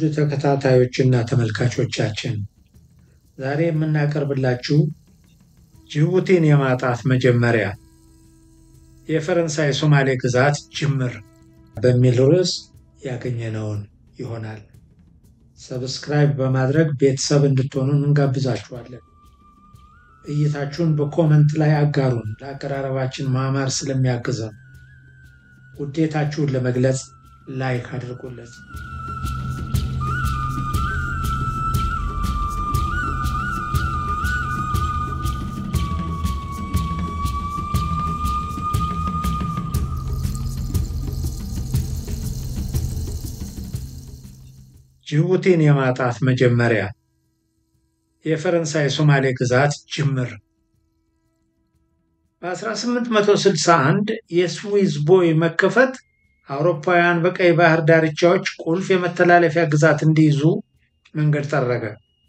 ተከታታዮችና ተመልካቾቻችን ዛሬ የምናቀርብላችሁ ጅቡቲን የማጣት መጀመሪያ የፈረንሳይ ሶማሌ ግዛት ጅምር በሚል ርዕስ ያገኘነውን ይሆናል። ሰብስክራይብ በማድረግ ቤተሰብ እንድትሆኑን እንጋብዛችኋለን። እይታችሁን በኮመንት ላይ አጋሩን። ለአቀራረባችን ማማር ስለሚያግዘን ውዴታችሁን ለመግለጽ ላይክ አድርጉለት። ጅቡቲን የማጣት መጀመሪያ የፈረንሳይ ሶማሌ ግዛት ጅምር በ1861 የስዊዝ ቦይ መከፈት አውሮፓውያን በቀይ ባህር ዳርቻዎች ቁልፍ የመተላለፊያ ግዛት እንዲይዙ መንገድ ጠረገ።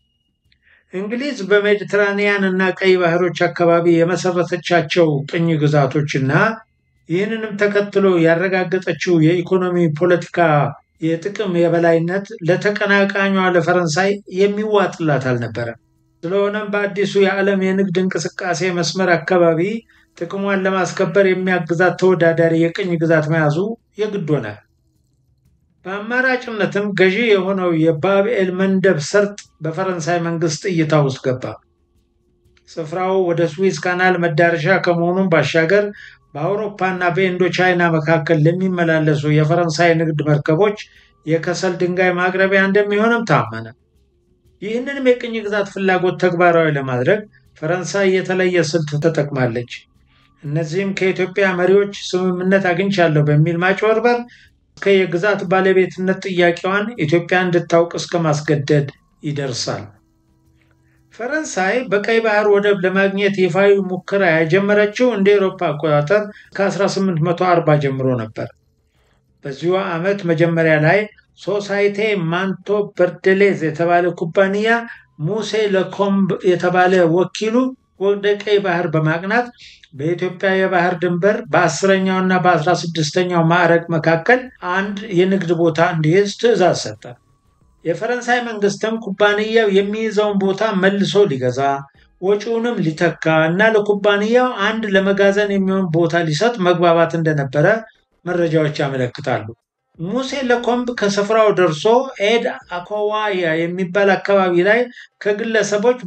እንግሊዝ በሜዲትራኒያን እና ቀይ ባህሮች አካባቢ የመሰረተቻቸው ቅኝ ግዛቶችና ይህንንም ተከትሎ ያረጋገጠችው የኢኮኖሚ ፖለቲካ የጥቅም የበላይነት ለተቀናቃኟ ለፈረንሳይ የሚዋጥላት አልነበረም። ስለሆነም በአዲሱ የዓለም የንግድ እንቅስቃሴ መስመር አካባቢ ጥቅሟን ለማስከበር የሚያግዛት ተወዳዳሪ የቅኝ ግዛት መያዙ የግድ ሆነ። በአማራጭነትም ገዢ የሆነው የባብኤል መንደብ ሰርጥ በፈረንሳይ መንግስት እይታ ውስጥ ገባ። ስፍራው ወደ ስዊዝ ካናል መዳረሻ ከመሆኑም ባሻገር በአውሮፓና በኢንዶ ቻይና መካከል ለሚመላለሱ የፈረንሳይ ንግድ መርከቦች የከሰል ድንጋይ ማቅረቢያ እንደሚሆንም ታመነ። ይህንንም የቅኝ ግዛት ፍላጎት ተግባራዊ ለማድረግ ፈረንሳይ የተለየ ስልት ተጠቅማለች። እነዚህም ከኢትዮጵያ መሪዎች ስምምነት አግኝቻለሁ በሚል ማጭበርበር እስከ የግዛት ባለቤትነት ጥያቄዋን ኢትዮጵያ እንድታውቅ እስከ ማስገደድ ይደርሳል። ፈረንሳይ በቀይ ባህር ወደብ ለማግኘት ይፋዊ ሙከራ የጀመረችው እንደ ኤሮፓ አቆጣጠር ከ1840 ጀምሮ ነበር። በዚሁ ዓመት መጀመሪያ ላይ ሶሳይቴ ማንቶ በርደሌዝ የተባለ ኩባንያ ሙሴ ለኮምብ የተባለ ወኪሉ ወደ ቀይ ባህር በማቅናት በኢትዮጵያ የባህር ድንበር በአስረኛው እና በአስራ ስድስተኛው ማዕረግ መካከል አንድ የንግድ ቦታ እንዲይዝ ትዕዛዝ ሰጠ። የፈረንሳይ መንግስትም ኩባንያው የሚይዘውን ቦታ መልሶ ሊገዛ ወጪውንም ሊተካ እና ለኩባንያው አንድ ለመጋዘን የሚሆን ቦታ ሊሰጥ መግባባት እንደነበረ መረጃዎች ያመለክታሉ። ሙሴ ለኮምብ ከስፍራው ደርሶ ኤድ አኮዋያ የሚባል አካባቢ ላይ ከግለሰቦች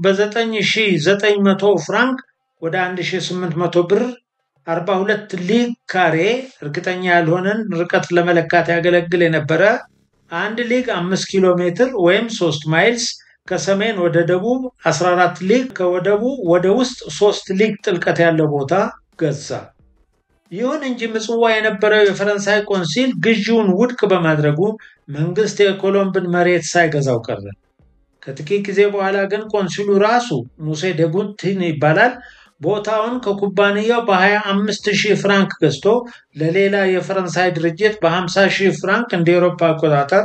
በ9900 ፍራንክ ወደ 1800 ብር 42 ሊግ ካሬ እርግጠኛ ያልሆነን ርቀት ለመለካት ያገለግል የነበረ አንድ ሊግ 5 ኪሎ ሜትር ወይም 3 ማይልስ ከሰሜን ወደ ደቡብ 14 ሊግ ከወደቡ ወደ ውስጥ 3 ሊግ ጥልቀት ያለው ቦታ ገዛ። ይሁን እንጂ ምጽዋ የነበረው የፈረንሳይ ቆንሲል ግዢውን ውድቅ በማድረጉ መንግስት የኮሎምብን መሬት ሳይገዛው ቀረ። ከጥቂት ጊዜ በኋላ ግን ቆንሲሉ ራሱ ሙሴ ደጉንቲን ይባላል ቦታውን ከኩባንያው በ25 ሺህ ፍራንክ ገዝቶ ለሌላ የፈረንሳይ ድርጅት በ50 ሺህ ፍራንክ እንደ ኤሮፓ አቆጣጠር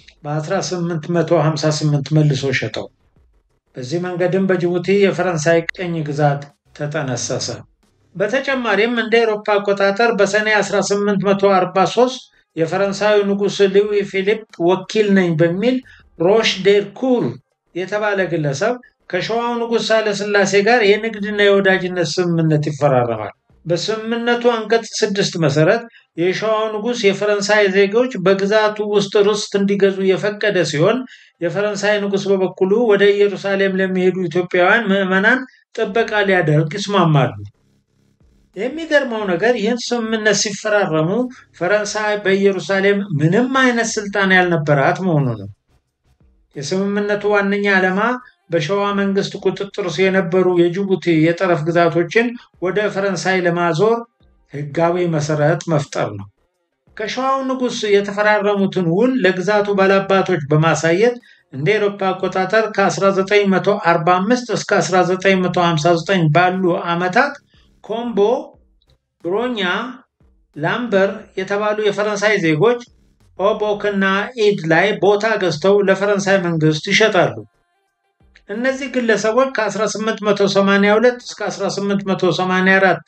በ1858 መልሶ ሸጠው። በዚህ መንገድም በጅቡቲ የፈረንሳይ ቅኝ ግዛት ተጠነሰሰ። በተጨማሪም እንደ ኤሮፓ አቆጣጠር በሰኔ 1843 የፈረንሳዩ ንጉሥ ሉዊ ፊሊፕ ወኪል ነኝ በሚል ሮሽ ዴርኩር የተባለ ግለሰብ ከሸዋው ንጉሥ ሳህለሥላሴ ጋር የንግድና የወዳጅነት ስምምነት ይፈራረማል። በስምምነቱ አንቀጽ ስድስት መሰረት የሸዋው ንጉሥ የፈረንሳይ ዜጎች በግዛቱ ውስጥ ርስት እንዲገዙ የፈቀደ ሲሆን የፈረንሳይ ንጉሥ በበኩሉ ወደ ኢየሩሳሌም ለሚሄዱ ኢትዮጵያውያን ምዕመናን ጥበቃ ሊያደርግ ይስማማሉ። የሚገርመው ነገር ይህን ስምምነት ሲፈራረሙ ፈረንሳይ በኢየሩሳሌም ምንም አይነት ስልጣን ያልነበራት መሆኑ ነው። የስምምነቱ ዋነኛ ዓላማ በሸዋ መንግስት ቁጥጥር ስር የነበሩ የጅቡቲ የጠረፍ ግዛቶችን ወደ ፈረንሳይ ለማዞር ሕጋዊ መሰረት መፍጠር ነው። ከሸዋው ንጉሥ የተፈራረሙትን ውል ለግዛቱ ባላባቶች በማሳየት እንደ ኤሮፓ አቆጣጠር ከ1945 እስከ 1959 ባሉ ዓመታት ኮምቦ፣ ብሮኛ፣ ላምበር የተባሉ የፈረንሳይ ዜጎች ኦቦክ እና ኢድ ላይ ቦታ ገዝተው ለፈረንሳይ መንግስት ይሸጣሉ። እነዚህ ግለሰቦች ከ1882 እስከ 1884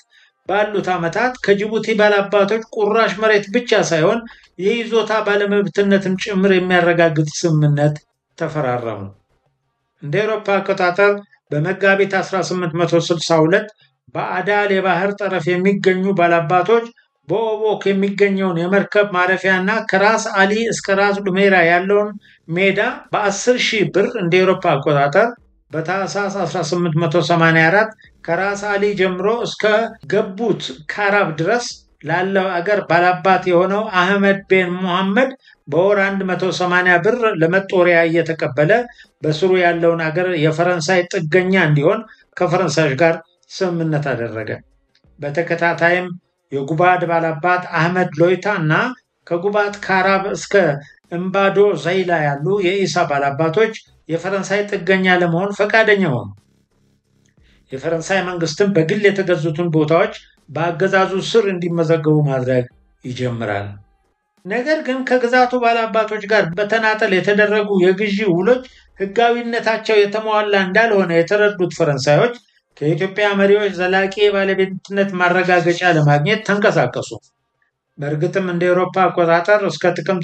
ባሉት ዓመታት ከጅቡቲ ባላባቶች ቁራሽ መሬት ብቻ ሳይሆን የይዞታ ባለመብትነትም ጭምር የሚያረጋግጥ ስምምነት ተፈራረሙ። እንደ አውሮፓ አቆጣጠር በመጋቢት 1862 በአዳል የባህር ጠረፍ የሚገኙ ባላባቶች በኦቦክ የሚገኘውን የመርከብ ማረፊያና ከራስ አሊ እስከ ራስ ዱሜራ ያለውን ሜዳ በ10 ሺህ ብር እንደ አውሮፓ አቆጣጠር በታህሳስ 1884 ከራስ አሊ ጀምሮ እስከ ገቡት ካራብ ድረስ ላለው አገር ባላባት የሆነው አህመድ ቤን ሙሐመድ በወር 180 ብር ለመጦሪያ እየተቀበለ በስሩ ያለውን አገር የፈረንሳይ ጥገኛ እንዲሆን ከፈረንሳዮች ጋር ስምምነት አደረገ። በተከታታይም የጉባድ ባላባት አህመድ ሎይታ እና ከጉባት ካራብ እስከ እምባዶ ዘይላ ያሉ የኢሳ ባላባቶች የፈረንሳይ ጥገኛ ለመሆን ፈቃደኛ ሆኑ። የፈረንሳይ መንግስትም በግል የተገዙትን ቦታዎች በአገዛዙ ስር እንዲመዘገቡ ማድረግ ይጀምራል። ነገር ግን ከግዛቱ ባላባቶች ጋር በተናጠል የተደረጉ የግዢ ውሎች ሕጋዊነታቸው የተሟላ እንዳልሆነ የተረዱት ፈረንሳዮች ከኢትዮጵያ መሪዎች ዘላቂ የባለቤትነት ማረጋገጫ ለማግኘት ተንቀሳቀሱ። በእርግጥም እንደ ኤሮፓ አቆጣጠር እስከ ጥቅምት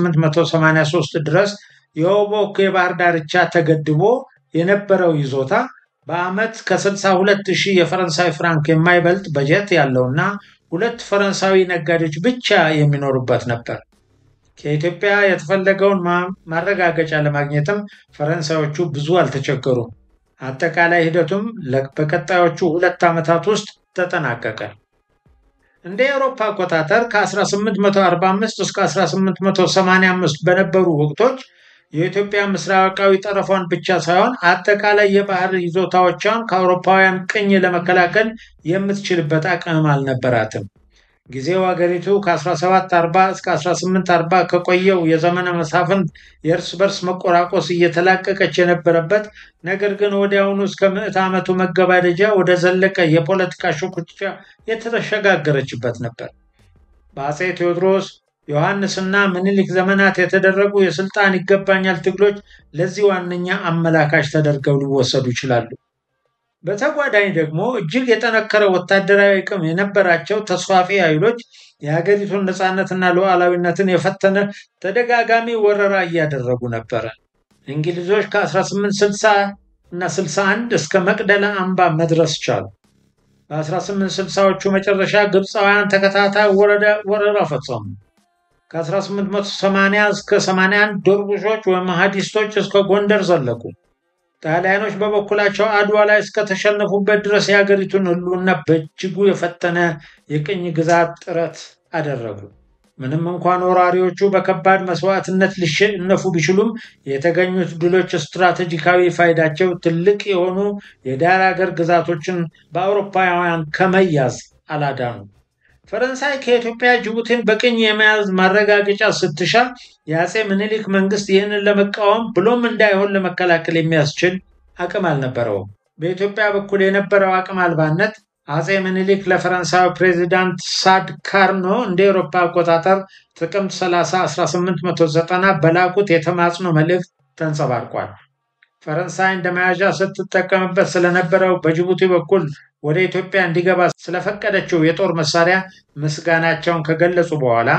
1883 ድረስ የኦቦክ የባህር ዳርቻ ተገድቦ የነበረው ይዞታ በዓመት ከ62 ሺህ የፈረንሳይ ፍራንክ የማይበልጥ በጀት ያለውና ሁለት ፈረንሳዊ ነጋዴዎች ብቻ የሚኖሩበት ነበር። ከኢትዮጵያ የተፈለገውን ማረጋገጫ ለማግኘትም ፈረንሳዮቹ ብዙ አልተቸገሩም። አጠቃላይ ሂደቱም በቀጣዮቹ ሁለት ዓመታት ውስጥ ተጠናቀቀ። እንደ አውሮፓ አቆጣጠር ከ1845 እስከ 1885 በነበሩ ወቅቶች የኢትዮጵያ ምስራቃዊ ጠረፏን ብቻ ሳይሆን አጠቃላይ የባህር ይዞታዎቿን ከአውሮፓውያን ቅኝ ለመከላከል የምትችልበት አቅም አልነበራትም። ጊዜው አገሪቱ ከ1740 እስከ 1840 ከቆየው የዘመነ መሳፍንት የእርስ በርስ መቆራቆስ እየተላቀቀች የነበረበት ነገር ግን ወዲያውኑ እስከ ምዕት ዓመቱ መገባደጃ ወደ ዘለቀ የፖለቲካ ሽኩቻ የተሸጋገረችበት ነበር። በአፄ ቴዎድሮስ ዮሐንስና ምኒልክ ዘመናት የተደረጉ የስልጣን ይገባኛል ትግሎች ለዚህ ዋነኛ አመላካች ተደርገው ሊወሰዱ ይችላሉ። በተጓዳኝ ደግሞ እጅግ የጠነከረ ወታደራዊ አቅም የነበራቸው ተስፋፊ ኃይሎች የሀገሪቱን ነፃነትና ሉዓላዊነትን የፈተነ ተደጋጋሚ ወረራ እያደረጉ ነበረ። እንግሊዞች ከ1860 እና 61 እስከ መቅደላ አምባ መድረስ ቻሉ። በ1860ዎቹ መጨረሻ ግብፃውያን ተከታታይ ወረራ ፈጸሙ። ከ1880 እስከ 81 ዶርቡሾች ወይም ሀዲስቶች እስከ ጎንደር ዘለቁ። ጣሊያኖች በበኩላቸው አድዋ ላይ እስከተሸነፉበት ድረስ የሀገሪቱን ሕልውና በእጅጉ የፈተነ የቅኝ ግዛት ጥረት አደረጉ። ምንም እንኳን ወራሪዎቹ በከባድ መስዋዕትነት ሊሸነፉ ቢችሉም የተገኙት ድሎች ስትራቴጂካዊ ፋይዳቸው ትልቅ የሆኑ የዳር ሀገር ግዛቶችን በአውሮፓውያን ከመያዝ አላዳኑ። ፈረንሳይ ከኢትዮጵያ ጅቡቲን በቅኝ የመያዝ ማረጋገጫ ስትሻ የአፄ ምኒልክ መንግስት ይህንን ለመቃወም ብሎም እንዳይሆን ለመከላከል የሚያስችል አቅም አልነበረውም። በኢትዮጵያ በኩል የነበረው አቅም አልባነት አፄ ምኒልክ ለፈረንሳዊ ፕሬዚዳንት ሳድ ካርኖ እንደ ኤሮፓ አቆጣጠር ጥቅምት 30 1890 በላኩት የተማጽኖ መልእክት ተንጸባርቋል። ፈረንሳይ እንደ መያዣ ስትጠቀምበት ስለነበረው በጅቡቲ በኩል ወደ ኢትዮጵያ እንዲገባ ስለፈቀደችው የጦር መሳሪያ ምስጋናቸውን ከገለጹ በኋላ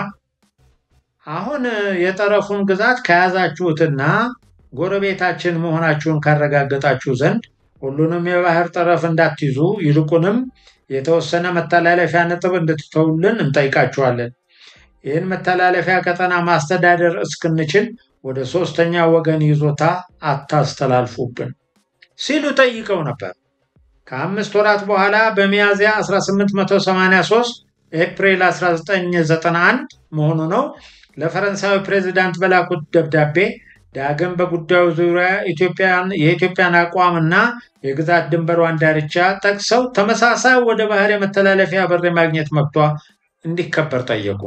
አሁን የጠረፉን ግዛት ከያዛችሁትና ጎረቤታችን መሆናችሁን ካረጋገጣችሁ ዘንድ ሁሉንም የባህር ጠረፍ እንዳትይዙ ይልቁንም የተወሰነ መተላለፊያ ነጥብ እንድትተውልን እንጠይቃችኋለን። ይህን መተላለፊያ ቀጠና ማስተዳደር እስክንችል ወደ ሶስተኛ ወገን ይዞታ አታስተላልፉብን ሲሉ ጠይቀው ነበር። ከአምስት ወራት በኋላ በሚያዝያ 1883 ኤፕሪል 1991 መሆኑ ነው ለፈረንሳዊ ፕሬዚዳንት በላኩት ደብዳቤ ዳግም በጉዳዩ ዙሪያ የኢትዮጵያን አቋምና የግዛት ድንበሯን ዳርቻ ጠቅሰው ተመሳሳይ ወደ ባህር የመተላለፊያ በር የማግኘት መብቷ እንዲከበር ጠየቁ።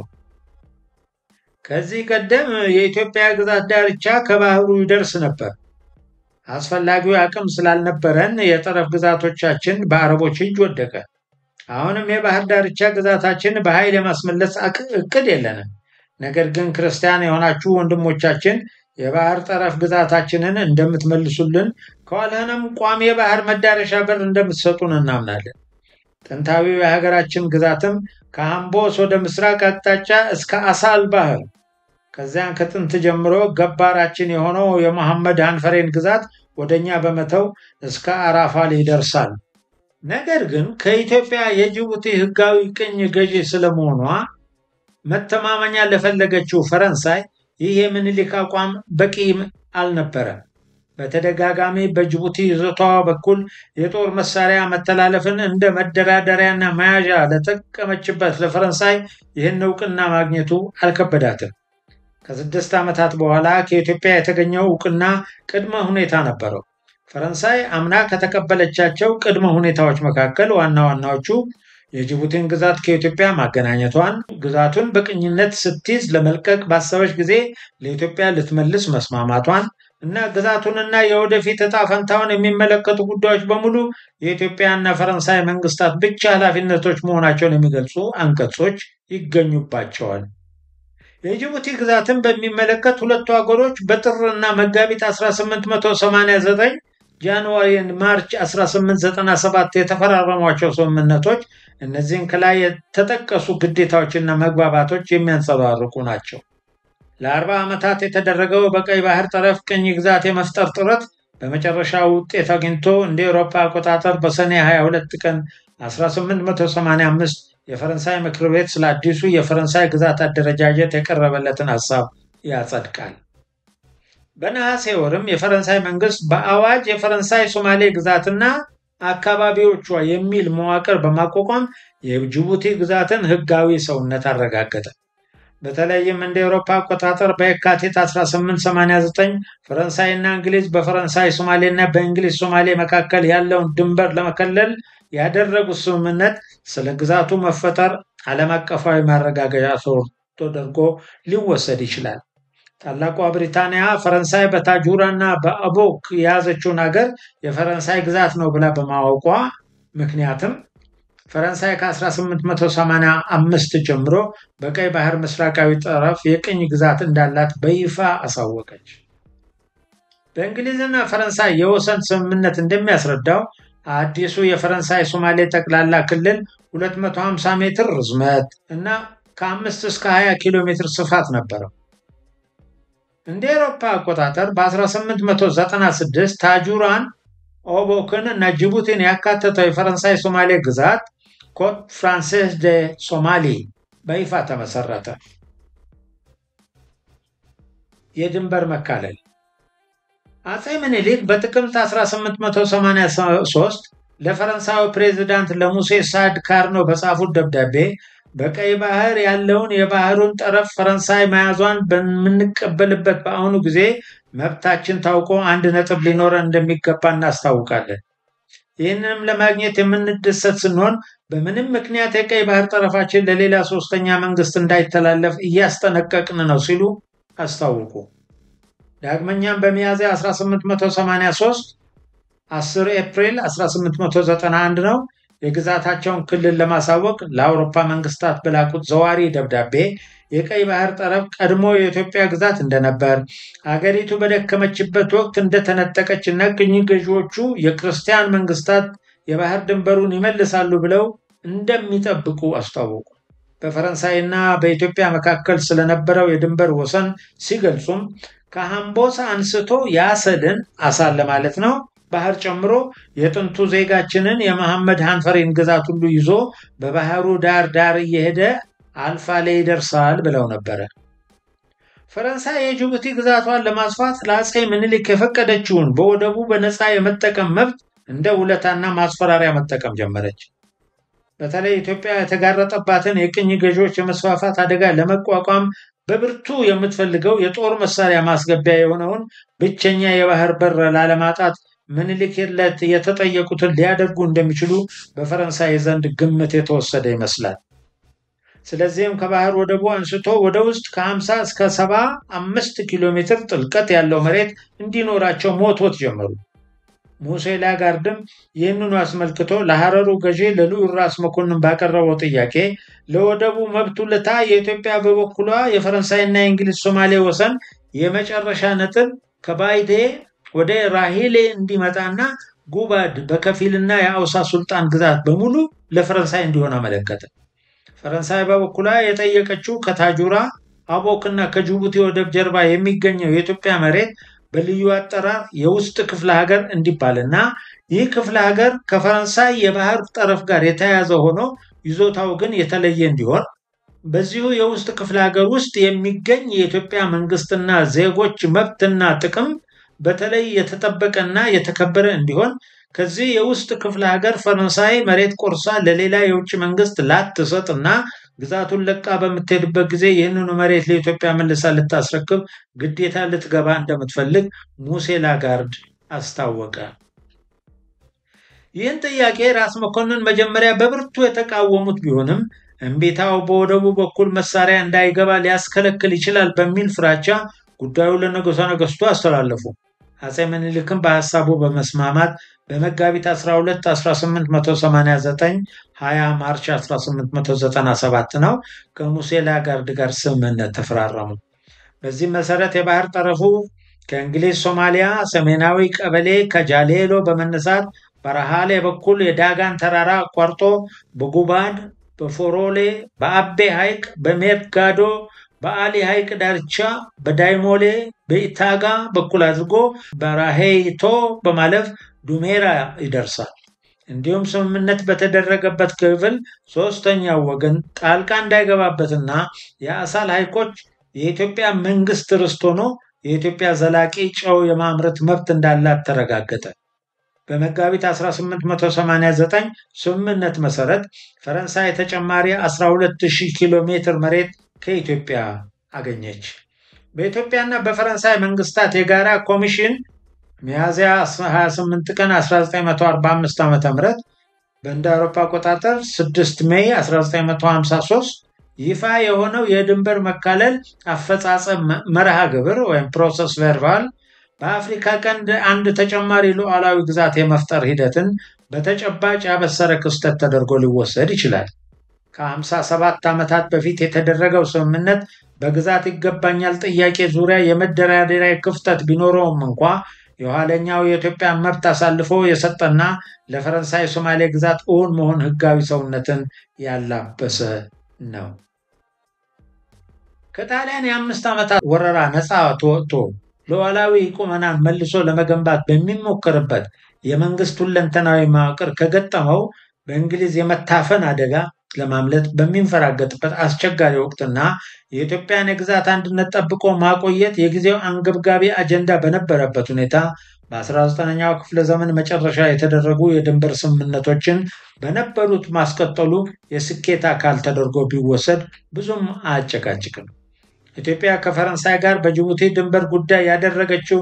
ከዚህ ቀደም የኢትዮጵያ ግዛት ዳርቻ ከባህሩ ይደርስ ነበር። አስፈላጊው አቅም ስላልነበረን የጠረፍ ግዛቶቻችን በአረቦች እጅ ወደቀ። አሁንም የባህር ዳርቻ ግዛታችን በኃይል የማስመለስ እቅድ የለንም። ነገር ግን ክርስቲያን የሆናችሁ ወንድሞቻችን የባህር ጠረፍ ግዛታችንን እንደምትመልሱልን ከኋላንም ቋሚ የባህር መዳረሻ በር እንደምትሰጡን እናምናለን። ጥንታዊው የሀገራችን ግዛትም ከአምቦስ ወደ ምስራቅ አቅጣጫ እስከ አሳል ባህር ከዚያን ከጥንት ጀምሮ ገባራችን የሆነው የመሐመድ አንፈሬን ግዛት ወደኛ በመተው እስከ አራፋል ይደርሳል። ነገር ግን ከኢትዮጵያ የጅቡቲ ሕጋዊ ቅኝ ገዢ ስለመሆኗ መተማመኛ ለፈለገችው ፈረንሳይ ይህ የምኒልክ አቋም በቂ አልነበረም። በተደጋጋሚ በጅቡቲ ይዞታዋ በኩል የጦር መሳሪያ መተላለፍን እንደ መደራደሪያና መያዣ ለጠቀመችበት ለፈረንሳይ ይህን እውቅና ማግኘቱ አልከበዳትም። ከስድስት ዓመታት በኋላ ከኢትዮጵያ የተገኘው እውቅና ቅድመ ሁኔታ ነበረው። ፈረንሳይ አምና ከተቀበለቻቸው ቅድመ ሁኔታዎች መካከል ዋና ዋናዎቹ የጅቡቲን ግዛት ከኢትዮጵያ ማገናኘቷን፣ ግዛቱን በቅኝነት ስትይዝ ለመልቀቅ ባሰበች ጊዜ ለኢትዮጵያ ልትመልስ መስማማቷን እና ግዛቱንና የወደፊት ዕጣ ፈንታውን የሚመለከቱ ጉዳዮች በሙሉ የኢትዮጵያና ፈረንሳይ መንግስታት ብቻ ኃላፊነቶች መሆናቸውን የሚገልጹ አንቀጾች ይገኙባቸዋል። የጅቡቲ ግዛትን በሚመለከት ሁለቱ ሀገሮች በጥርና መጋቢት 1889 ጃንዋሪ ማርች 1897 የተፈራረሟቸው ስምምነቶች እነዚህን ከላይ የተጠቀሱ ግዴታዎችና መግባባቶች የሚያንጸባርቁ ናቸው። ለአርባ ዓመታት የተደረገው በቀይ ባህር ጠረፍ ቅኝ ግዛት የመፍጠር ጥረት በመጨረሻ ውጤት አግኝቶ እንደ ኤሮፓ አቆጣጠር በሰኔ 22 ቀን 1885 የፈረንሳይ ምክር ቤት ስለ አዲሱ የፈረንሳይ ግዛት አደረጃጀት የቀረበለትን ሀሳብ ያጸድቃል። በነሐሴ ወርም የፈረንሳይ መንግስት በአዋጅ የፈረንሳይ ሶማሌ ግዛትና አካባቢዎቿ የሚል መዋቅር በማቋቋም የጅቡቲ ግዛትን ህጋዊ ሰውነት አረጋገጠ። በተለይም እንደ ኤውሮፓ አቆጣጠር በየካቲት 1889 ፈረንሳይና እንግሊዝ በፈረንሳይ ሶማሌና በእንግሊዝ ሶማሌ መካከል ያለውን ድንበር ለመከለል ያደረጉት ስምምነት ስለ ግዛቱ መፈጠር ዓለም አቀፋዊ ማረጋገጫ ተደርጎ ሊወሰድ ይችላል። ታላቋ ብሪታንያ ፈረንሳይ በታጁራ እና በአቦክ የያዘችውን ሀገር የፈረንሳይ ግዛት ነው ብላ በማወቋ ምክንያትም ፈረንሳይ ከ1885 ጀምሮ በቀይ ባህር ምስራቃዊ ጠረፍ የቅኝ ግዛት እንዳላት በይፋ አሳወቀች። በእንግሊዝና ፈረንሳይ የወሰን ስምምነት እንደሚያስረዳው አዲሱ የፈረንሳይ ሶማሌ ጠቅላላ ክልል 250 ሜትር ርዝመት እና ከ5 እስከ 20 ኪሎ ሜትር ስፋት ነበረው። እንደ ኤሮፓ አቆጣጠር በ1896 ታጁራን፣ ኦቦክን እና ጅቡቲን ያካተተው የፈረንሳይ ሶማሌ ግዛት ኮት ፍራንሴስ ደ ሶማሊ በይፋ ተመሰረተ። የድንበር መካለል አጼ ምኒልክ በጥቅምት 1883 ለፈረንሳዊ ፕሬዚዳንት ለሙሴ ሳድ ካርኖ በጻፉት ደብዳቤ በቀይ ባህር ያለውን የባህሩን ጠረፍ ፈረንሳይ መያዟን በምንቀበልበት በአሁኑ ጊዜ መብታችን ታውቆ አንድ ነጥብ ሊኖረን እንደሚገባ እናስታውቃለን። ይህንንም ለማግኘት የምንደሰት ስንሆን በምንም ምክንያት የቀይ ባህር ጠረፋችን ለሌላ ሶስተኛ መንግስት እንዳይተላለፍ እያስጠነቀቅን ነው ሲሉ አስታውቁ። ዳግመኛም በሚያዝያ 1883 10 ኤፕሪል 1891 ነው የግዛታቸውን ክልል ለማሳወቅ ለአውሮፓ መንግስታት በላኩት ዘዋሪ ደብዳቤ የቀይ ባህር ጠረፍ ቀድሞ የኢትዮጵያ ግዛት እንደነበር አገሪቱ በደከመችበት ወቅት እንደተነጠቀች እና ቅኝ ገዢዎቹ የክርስቲያን መንግስታት የባህር ድንበሩን ይመልሳሉ ብለው እንደሚጠብቁ አስታወቁ። በፈረንሳይና በኢትዮጵያ መካከል ስለነበረው የድንበር ወሰን ሲገልጹም ከሐምቦሳ አንስቶ የአሰልን አሳል ለማለት ነው ባህር ጨምሮ የጥንቱ ዜጋችንን የመሐመድ ሃንፈሬን ግዛት ሁሉ ይዞ በባህሩ ዳር ዳር እየሄደ አልፋ ላይ ይደርሳል ብለው ነበረ። ፈረንሳይ የጅቡቲ ግዛቷን ለማስፋት ለአፄ ምኒልክ የፈቀደችውን በወደቡ በነፃ የመጠቀም መብት እንደ ውለታና ማስፈራሪያ መጠቀም ጀመረች። በተለይ ኢትዮጵያ የተጋረጠባትን የቅኝ ገዢዎች የመስፋፋት አደጋ ለመቋቋም በብርቱ የምትፈልገው የጦር መሳሪያ ማስገቢያ የሆነውን ብቸኛ የባህር በር ላለማጣት ምኒልክ ለት የተጠየቁትን ሊያደርጉ እንደሚችሉ በፈረንሳይ ዘንድ ግምት የተወሰደ ይመስላል። ስለዚህም ከባህር ወደቡ አንስቶ ወደ ውስጥ ከ50 እስከ 75 ኪሎ ሜትር ጥልቀት ያለው መሬት እንዲኖራቸው ሞትወት ጀመሩ። ሙሴ ላጋርድም ይህንኑ አስመልክቶ ለሐረሩ ገዢ ለልዑል ራስ መኮንን ባቀረበው ጥያቄ ለወደቡ መብት ውለታ የኢትዮጵያ በበኩሏ የፈረንሳይና የእንግሊዝ ሶማሌ ወሰን የመጨረሻ ነጥብ ከባይዴ ወደ ራሂሌ እንዲመጣና ጉባድ በከፊልና የአውሳ ሱልጣን ግዛት በሙሉ ለፈረንሳይ እንዲሆን አመለከተ። ፈረንሳይ በበኩሏ የጠየቀችው ከታጁራ አቦክና ከጅቡቲ ወደብ ጀርባ የሚገኘው የኢትዮጵያ መሬት በልዩ አጠራር የውስጥ ክፍለ ሀገር እንዲባልና ይህ ክፍለ ሀገር ከፈረንሳይ የባህር ጠረፍ ጋር የተያያዘ ሆኖ ይዞታው ግን የተለየ እንዲሆን በዚሁ የውስጥ ክፍለ ሀገር ውስጥ የሚገኝ የኢትዮጵያ መንግስትና ዜጎች መብትና ጥቅም በተለይ የተጠበቀና የተከበረ እንዲሆን ከዚህ የውስጥ ክፍለ ሀገር ፈረንሳይ መሬት ቆርሳ ለሌላ የውጭ መንግስት ላትሰጥና ግዛቱን ለቃ በምትሄድበት ጊዜ ይህንኑ መሬት ለኢትዮጵያ መልሳ ልታስረክብ ግዴታ ልትገባ እንደምትፈልግ ሙሴ ላጋርድ አስታወቀ። ይህን ጥያቄ ራስ መኮንን መጀመሪያ በብርቱ የተቃወሙት ቢሆንም እምቢታው በወደቡ በኩል መሳሪያ እንዳይገባ ሊያስከለክል ይችላል በሚል ፍራቻ ጉዳዩ ለንጉሠ ነገሥቱ አስተላለፉ። አፄ ምኒልክም በሀሳቡ በመስማማት በመጋቢት 12 1889 20 ማርች 1897 ነው ከሙሴ ላጋርድ ጋር ስምምነት ተፈራረሙ። በዚህ መሰረት የባህር ጠረፉ ከእንግሊዝ ሶማሊያ ሰሜናዊ ቀበሌ ከጃሌሎ በመነሳት በረሃሌ በኩል የዳጋን ተራራ አቋርጦ በጉባድ፣ በፎሮሌ፣ በአቤ ሐይቅ፣ በሜርጋዶ፣ በአሊ ሐይቅ ዳርቻ፣ በዳይሞሌ፣ በኢታጋ በኩል አድርጎ በራሄይቶ በማለፍ ዱሜራ ይደርሳል። እንዲሁም ስምምነት በተደረገበት ክፍል ሶስተኛው ወገን ጣልቃ እንዳይገባበትና የአሳል ሐይቆች የኢትዮጵያ መንግስት ርስት ሆኖ የኢትዮጵያ ዘላቂ ጨው የማምረት መብት እንዳላት ተረጋገጠ። በመጋቢት 1889 ስምምነት መሰረት ፈረንሳይ ተጨማሪ 12000 ኪሎ ሜትር መሬት ከኢትዮጵያ አገኘች። በኢትዮጵያና በፈረንሳይ መንግስታት የጋራ ኮሚሽን ሚያዝያ 28 ቀን 1945 ዓ ም በእንደ አውሮፓ አቆጣጠር 6 ሜይ 1953 ይፋ የሆነው የድንበር መካለል አፈጻጸም መርሃ ግብር ወይም ፕሮሰስ ቨርባል በአፍሪካ ቀንድ አንድ ተጨማሪ ሉዓላዊ ግዛት የመፍጠር ሂደትን በተጨባጭ ያበሰረ ክስተት ተደርጎ ሊወሰድ ይችላል። ከ57 ዓመታት በፊት የተደረገው ስምምነት በግዛት ይገባኛል ጥያቄ ዙሪያ የመደራደሪያ ክፍተት ቢኖረውም እንኳ የኋለኛው የኢትዮጵያ መብት አሳልፎ የሰጠና ለፈረንሳይ ሶማሌ ግዛት እውን መሆን ህጋዊ ሰውነትን ያላበሰ ነው። ከጣሊያን የአምስት ዓመታት ወረራ ነፃ ተወጥቶ ሉዓላዊ ቁመናን መልሶ ለመገንባት በሚሞከርበት የመንግስት ሁለንተናዊ መዋቅር ከገጠመው በእንግሊዝ የመታፈን አደጋ ለማምለጥ በሚንፈራገጥበት አስቸጋሪ ወቅትና የኢትዮጵያን የግዛት አንድነት ጠብቆ ማቆየት የጊዜው አንገብጋቢ አጀንዳ በነበረበት ሁኔታ በ19ኛው ክፍለ ዘመን መጨረሻ የተደረጉ የድንበር ስምምነቶችን በነበሩት ማስቀጠሉ የስኬት አካል ተደርጎ ቢወሰድ ብዙም አያጨቃጭቅም። ኢትዮጵያ ከፈረንሳይ ጋር በጅቡቲ ድንበር ጉዳይ ያደረገችው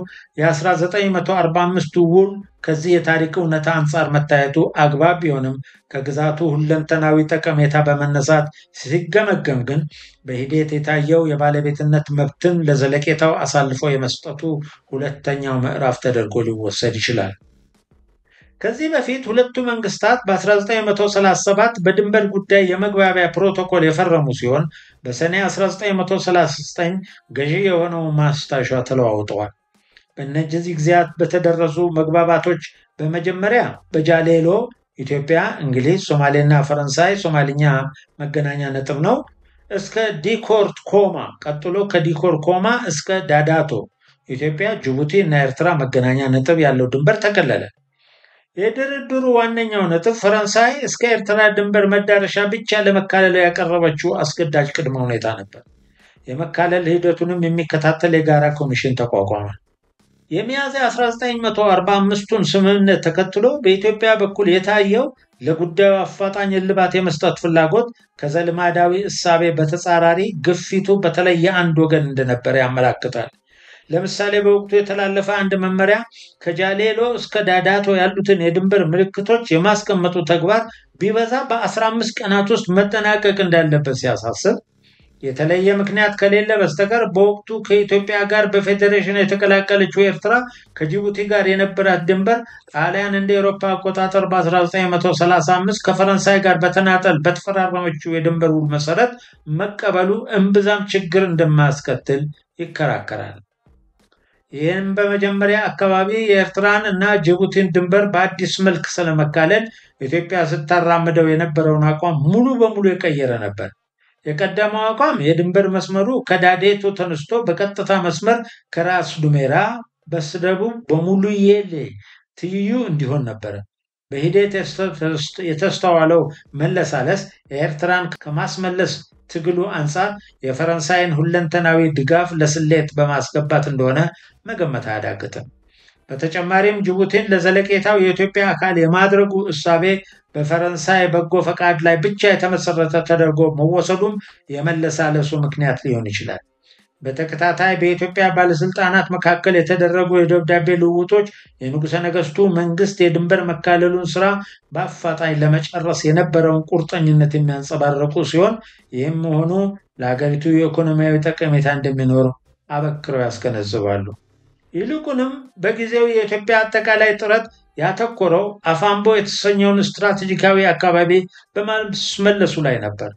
የ1945 ውል ከዚህ የታሪክ እውነታ አንጻር መታየቱ አግባብ ቢሆንም ከግዛቱ ሁለንተናዊ ጠቀሜታ በመነሳት ሲገመገም ግን በሂደት የታየው የባለቤትነት መብትን ለዘለቄታው አሳልፎ የመስጠቱ ሁለተኛው ምዕራፍ ተደርጎ ሊወሰድ ይችላል። ከዚህ በፊት ሁለቱ መንግስታት በ1937 በድንበር ጉዳይ የመግባቢያ ፕሮቶኮል የፈረሙ ሲሆን በሰኔ 1939 ገዢ የሆነው ማስታሻ ተለዋውጠዋል። በእነዚህ ጊዜያት በተደረሱ መግባባቶች በመጀመሪያ በጃሌሎ ኢትዮጵያ፣ እንግሊዝ፣ ሶማሌና ፈረንሳይ ሶማሊኛ መገናኛ ነጥብ ነው እስከ ዲኮርት ኮማ ቀጥሎ ከዲኮር ኮማ እስከ ዳዳቶ ኢትዮጵያ፣ ጅቡቲ እና ኤርትራ መገናኛ ነጥብ ያለው ድንበር ተከለለ። የድርድሩ ዋነኛው ነጥብ ፈረንሳይ እስከ ኤርትራ ድንበር መዳረሻ ብቻ ለመካለል ያቀረበችው አስገዳጅ ቅድመ ሁኔታ ነበር። የመካለል ሂደቱንም የሚከታተል የጋራ ኮሚሽን ተቋቋመ። የሚያዝያ 1945ቱን ስምምነት ተከትሎ በኢትዮጵያ በኩል የታየው ለጉዳዩ አፋጣኝ እልባት የመስጠት ፍላጎት ከዘልማዳዊ እሳቤ በተጻራሪ ግፊቱ በተለይ የአንድ ወገን እንደነበረ ያመላክታል። ለምሳሌ በወቅቱ የተላለፈ አንድ መመሪያ ከጃሌሎ እስከ ዳዳቶ ያሉትን የድንበር ምልክቶች የማስቀመጡ ተግባር ቢበዛ በ15 ቀናት ውስጥ መጠናቀቅ እንዳለበት ሲያሳስብ የተለየ ምክንያት ከሌለ በስተቀር በወቅቱ ከኢትዮጵያ ጋር በፌዴሬሽን የተቀላቀለችው ኤርትራ ከጅቡቲ ጋር የነበራት ድንበር ጣሊያን እንደ ኤሮፓ አቆጣጠር በ1935 ከፈረንሳይ ጋር በተናጠል በተፈራረመችው የድንበር ውል መሰረት መቀበሉ እምብዛም ችግር እንደማያስከትል ይከራከራል። ይህም በመጀመሪያ አካባቢ የኤርትራን እና ጅቡቲን ድንበር በአዲስ መልክ ስለመካለል ኢትዮጵያ ስታራምደው የነበረውን አቋም ሙሉ በሙሉ የቀየረ ነበር። የቀደመው አቋም የድንበር መስመሩ ከዳዴቶ ተነስቶ በቀጥታ መስመር ከራስ ዱሜራ በስተደቡብ በሙሉዬሌ ትይዩ እንዲሆን ነበረ። በሂደት የተስተዋለው መለሳለስ የኤርትራን ከማስመለስ ትግሉ አንጻር የፈረንሳይን ሁለንተናዊ ድጋፍ ለስሌት በማስገባት እንደሆነ መገመት አያዳግትም። በተጨማሪም ጅቡቲን ለዘለቄታው የኢትዮጵያ አካል የማድረጉ እሳቤ በፈረንሳይ በጎ ፈቃድ ላይ ብቻ የተመሰረተ ተደርጎ መወሰዱም የመለሳለሱ ምክንያት ሊሆን ይችላል። በተከታታይ በኢትዮጵያ ባለስልጣናት መካከል የተደረጉ የደብዳቤ ልውውጦች የንጉሠ ነገሥቱ መንግስት የድንበር መካለሉን ስራ በአፋጣኝ ለመጨረስ የነበረውን ቁርጠኝነት የሚያንጸባርቁ ሲሆን ይህም መሆኑ ለሀገሪቱ የኢኮኖሚያዊ ጠቀሜታ እንደሚኖር አበክረው ያስገነዝባሉ። ይልቁንም በጊዜው የኢትዮጵያ አጠቃላይ ጥረት ያተኮረው አፋምቦ የተሰኘውን ስትራቴጂካዊ አካባቢ በማስመለሱ ላይ ነበር።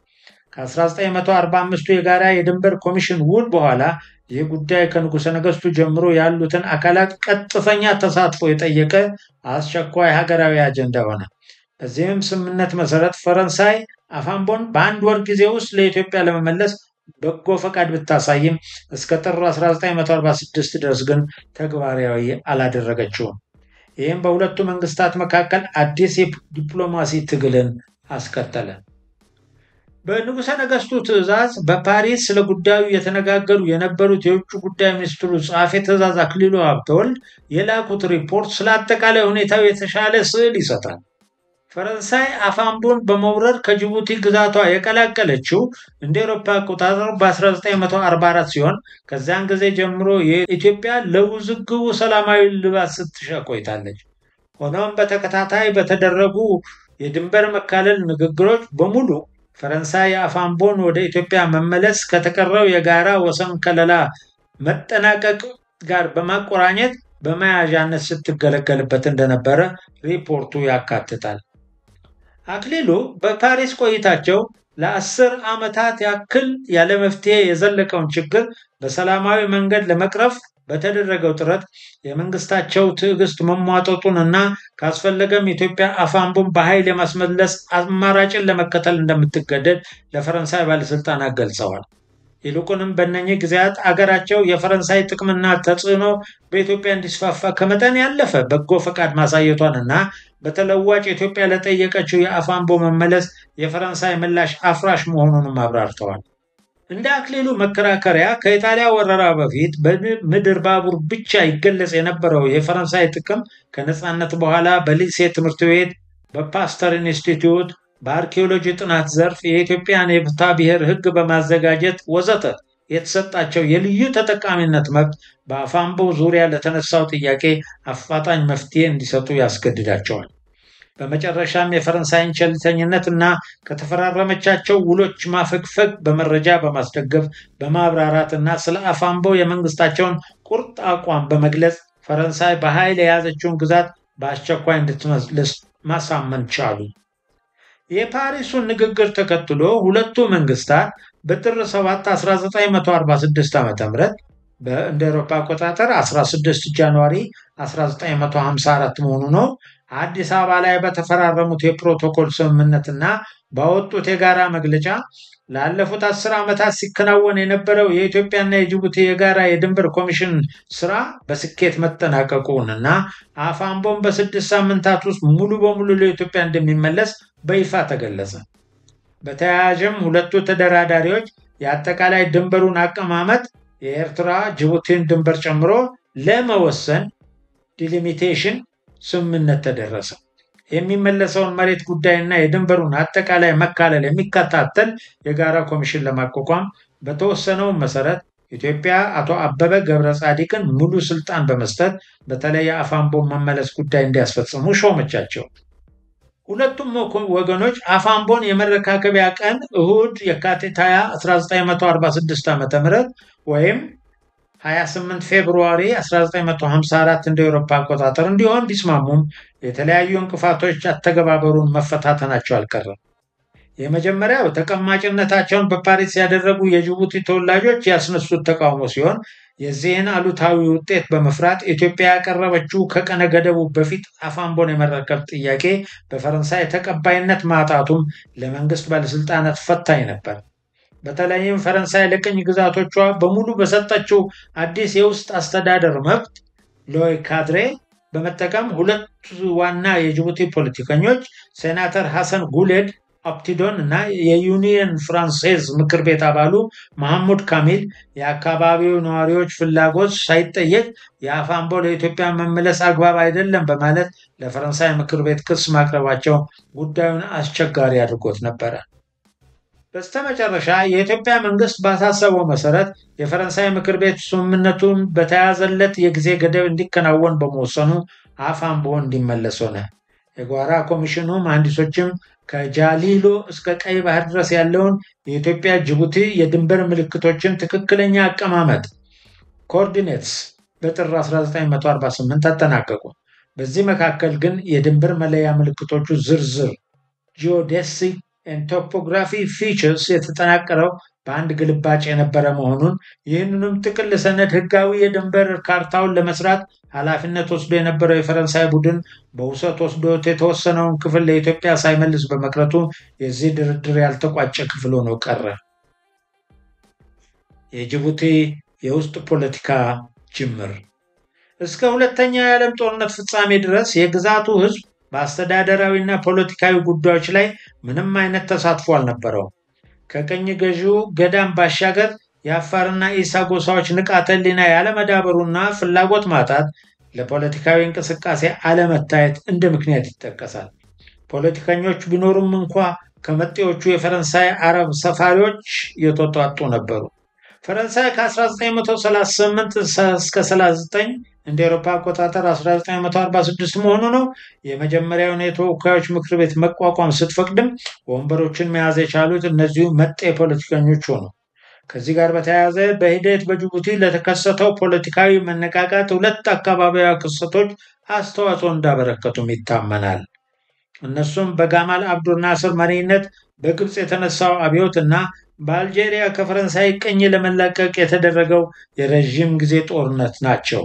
ከ1945ቱ የጋራ የድንበር ኮሚሽን ውል በኋላ ይህ ጉዳይ ከንጉሠ ነገሥቱ ጀምሮ ያሉትን አካላት ቀጥተኛ ተሳትፎ የጠየቀ አስቸኳይ ሀገራዊ አጀንዳ ሆነ። በዚህም ስምምነት መሰረት ፈረንሳይ አፋምቦን በአንድ ወር ጊዜ ውስጥ ለኢትዮጵያ ለመመለስ በጎ ፈቃድ ብታሳይም እስከ ጥር 1946 ድረስ ግን ተግባራዊ አላደረገችውም። ይህም በሁለቱ መንግስታት መካከል አዲስ የዲፕሎማሲ ትግልን አስከተለ። በንጉሠ ነገሥቱ ትእዛዝ በፓሪስ ስለ ጉዳዩ የተነጋገሩ የነበሩት የውጭ ጉዳይ ሚኒስትሩ ጸሐፌ ትእዛዝ አክሊሉ ሀብተወልድ የላኩት ሪፖርት ስለ አጠቃላይ ሁኔታው የተሻለ ስዕል ይሰጣል። ፈረንሳይ አፋምቦን በመውረር ከጅቡቲ ግዛቷ የቀላቀለችው እንደ ኤሮፓ አቆጣጠር በ1944 ሲሆን ከዚያን ጊዜ ጀምሮ የኢትዮጵያ ለውዝግቡ ሰላማዊ ልባት ስትሻ ቆይታለች። ሆኖም በተከታታይ በተደረጉ የድንበር መካለል ንግግሮች በሙሉ ፈረንሳይ የአፋምቦን ወደ ኢትዮጵያ መመለስ ከተቀረው የጋራ ወሰን ከለላ መጠናቀቅ ጋር በማቆራኘት በመያዣነት ስትገለገልበት እንደነበረ ሪፖርቱ ያካትታል። አክሊሉ በፓሪስ ቆይታቸው ለአስር ዓመታት ያክል ያለ መፍትሄ የዘለቀውን ችግር በሰላማዊ መንገድ ለመቅረፍ በተደረገው ጥረት የመንግስታቸው ትዕግስት መሟጠጡን እና ካስፈለገም ኢትዮጵያ አፋምቦን በኃይል የማስመለስ አማራጭን ለመከተል እንደምትገደድ ለፈረንሳይ ባለስልጣናት ገልጸዋል። ይልቁንም በእነኚህ ጊዜያት አገራቸው የፈረንሳይ ጥቅምና ተጽዕኖ በኢትዮጵያ እንዲስፋፋ ከመጠን ያለፈ በጎ ፈቃድ ማሳየቷን እና በተለዋጭ ኢትዮጵያ ለጠየቀችው የአፋምቦ መመለስ የፈረንሳይ ምላሽ አፍራሽ መሆኑንም አብራርተዋል። እንደ አክሊሉ መከራከሪያ ከኢጣሊያ ወረራ በፊት በምድር ባቡር ብቻ ይገለጽ የነበረው የፈረንሳይ ጥቅም ከነፃነት በኋላ በሊሴ ትምህርት ቤት፣ በፓስተር ኢንስቲትዩት፣ በአርኪኦሎጂ ጥናት ዘርፍ የኢትዮጵያን የፍትሐ ብሔር ሕግ በማዘጋጀት ወዘተ የተሰጣቸው የልዩ ተጠቃሚነት መብት በአፋምቦ ዙሪያ ለተነሳው ጥያቄ አፋጣኝ መፍትሄ እንዲሰጡ ያስገድዳቸዋል። በመጨረሻም የፈረንሳይን ቸልተኝነት እና ከተፈራረመቻቸው ውሎች ማፈግፈግ በመረጃ በማስደገፍ በማብራራት እና ስለ አፋምቦ የመንግስታቸውን ቁርጥ አቋም በመግለጽ ፈረንሳይ በኃይል የያዘችውን ግዛት በአስቸኳይ እንድትመልስ ማሳመን ቻሉ። የፓሪሱን ንግግር ተከትሎ ሁለቱ መንግስታት በጥር 7 1946 ዓ ም እንደ አውሮፓ አቆጣጠር 16 ጃንዋሪ 1954 መሆኑ ነው አዲስ አበባ ላይ በተፈራረሙት የፕሮቶኮል ስምምነትና ባወጡት የጋራ መግለጫ ላለፉት አስር ዓመታት ሲከናወን የነበረው የኢትዮጵያና የጅቡቲ የጋራ የድንበር ኮሚሽን ስራ በስኬት መጠናቀቁን እና አፋምቦን በስድስት ሳምንታት ውስጥ ሙሉ በሙሉ ለኢትዮጵያ እንደሚመለስ በይፋ ተገለጸ። በተያያዥም ሁለቱ ተደራዳሪዎች የአጠቃላይ ድንበሩን አቀማመጥ የኤርትራ ጅቡቲን ድንበር ጨምሮ ለመወሰን ዲሊሚቴሽን ስምምነት ተደረሰ። የሚመለሰውን መሬት ጉዳይና የድንበሩን አጠቃላይ መካለል የሚከታተል የጋራ ኮሚሽን ለማቋቋም በተወሰነው መሰረት ኢትዮጵያ አቶ አበበ ገብረ ጻዲቅን ሙሉ ስልጣን በመስጠት በተለይ የአፋምቦ መመለስ ጉዳይ እንዲያስፈጽሙ ሾመቻቸው። ሁለቱም ወገኖች አፋምቦን የመረካከቢያ ቀን እሁድ የካቲት 20 1946 ዓ ም ወይም 28 ፌብሩዋሪ 1954 እንደ ኤሮፓ አቆጣጠር እንዲሆን ቢስማሙም የተለያዩ እንቅፋቶች አተገባበሩን መፈታተናቸው አልቀረም። የመጀመሪያው ተቀማጭነታቸውን በፓሪስ ያደረጉ የጅቡቲ ተወላጆች ያስነሱት ተቃውሞ ሲሆን የዚህን አሉታዊ ውጤት በመፍራት ኢትዮጵያ ያቀረበችው ከቀነ ገደቡ በፊት አፋምቦን የመረከብ ጥያቄ በፈረንሳይ ተቀባይነት ማጣቱም ለመንግስት ባለስልጣናት ፈታኝ ነበር። በተለይም ፈረንሳይ ለቅኝ ግዛቶቿ በሙሉ በሰጠችው አዲስ የውስጥ አስተዳደር መብት ሎይ ካድሬ በመጠቀም ሁለት ዋና የጅቡቲ ፖለቲከኞች ሴናተር ሐሰን ጉሌድ ኦፕቲዶን እና የዩኒየን ፍራንሴዝ ምክር ቤት አባሉ መሐሙድ ካሚል የአካባቢው ነዋሪዎች ፍላጎት ሳይጠየቅ የአፋምቦ ለኢትዮጵያ መመለስ አግባብ አይደለም በማለት ለፈረንሳይ ምክር ቤት ክስ ማቅረባቸው ጉዳዩን አስቸጋሪ አድርጎት ነበረ። በስተመጨረሻ የኢትዮጵያ መንግስት ባሳሰበው መሰረት የፈረንሳይ ምክር ቤት ስምምነቱን በተያዘለት የጊዜ ገደብ እንዲከናወን በመወሰኑ አፋምቦ እንዲመለስ ሆነ። የጓራ ኮሚሽኑ መሐንዲሶችም ከጃሊሎ እስከ ቀይ ባህር ድረስ ያለውን የኢትዮጵያ ጅቡቲ የድንበር ምልክቶችን ትክክለኛ አቀማመጥ ኮኦርዲኔትስ በጥር 1948 አጠናቀቁ። በዚህ መካከል ግን የድንበር መለያ ምልክቶቹ ዝርዝር ጂኦዴሲክ ቶፖግራፊ ፊቸርስ የተጠናቀረው በአንድ ግልባጭ የነበረ መሆኑን ይህንንም ጥቅል ሰነድ ህጋዊ የድንበር ካርታውን ለመስራት ኃላፊነት ወስዶ የነበረው የፈረንሳይ ቡድን በውሰት ወስዶት የተወሰነውን ክፍል ለኢትዮጵያ ሳይመልስ በመቅረቱ የዚህ ድርድር ያልተቋጨ ክፍል ሆኖ ቀረ። የጅቡቲ የውስጥ ፖለቲካ ጅምር እስከ ሁለተኛው የዓለም ጦርነት ፍጻሜ ድረስ የግዛቱ ህዝብ በአስተዳደራዊና ፖለቲካዊ ጉዳዮች ላይ ምንም አይነት ተሳትፎ አልነበረውም። ከቅኝ ገዢው ገዳም ባሻገር የአፋርና ኢሳ ጎሳዎች ንቃተ ህሊና ያለመዳበሩና ፍላጎት ማጣት ለፖለቲካዊ እንቅስቃሴ አለመታየት እንደ ምክንያት ይጠቀሳል። ፖለቲከኞች ቢኖሩም እንኳ ከመጤዎቹ የፈረንሳይ አረብ ሰፋሪዎች የተውጣጡ ነበሩ። ፈረንሳይ ከ1938 እስከ 39 እንደ ኤሮፓ አቆጣጠር 1946 መሆኑ ነው የመጀመሪያውን የተወካዮች ምክር ቤት መቋቋም ስትፈቅድም ወንበሮችን መያዝ የቻሉት እነዚሁ መጤ ፖለቲከኞች ሆኑ። ከዚህ ጋር በተያያዘ በሂደት በጅቡቲ ለተከሰተው ፖለቲካዊ መነቃቃት ሁለት አካባቢያዊ ክስተቶች አስተዋጽኦ እንዳበረከቱም ይታመናል። እነሱም በጋማል አብዱል ናስር መሪነት በግብፅ የተነሳው አብዮት እና በአልጄሪያ ከፈረንሳይ ቅኝ ለመላቀቅ የተደረገው የረዥም ጊዜ ጦርነት ናቸው።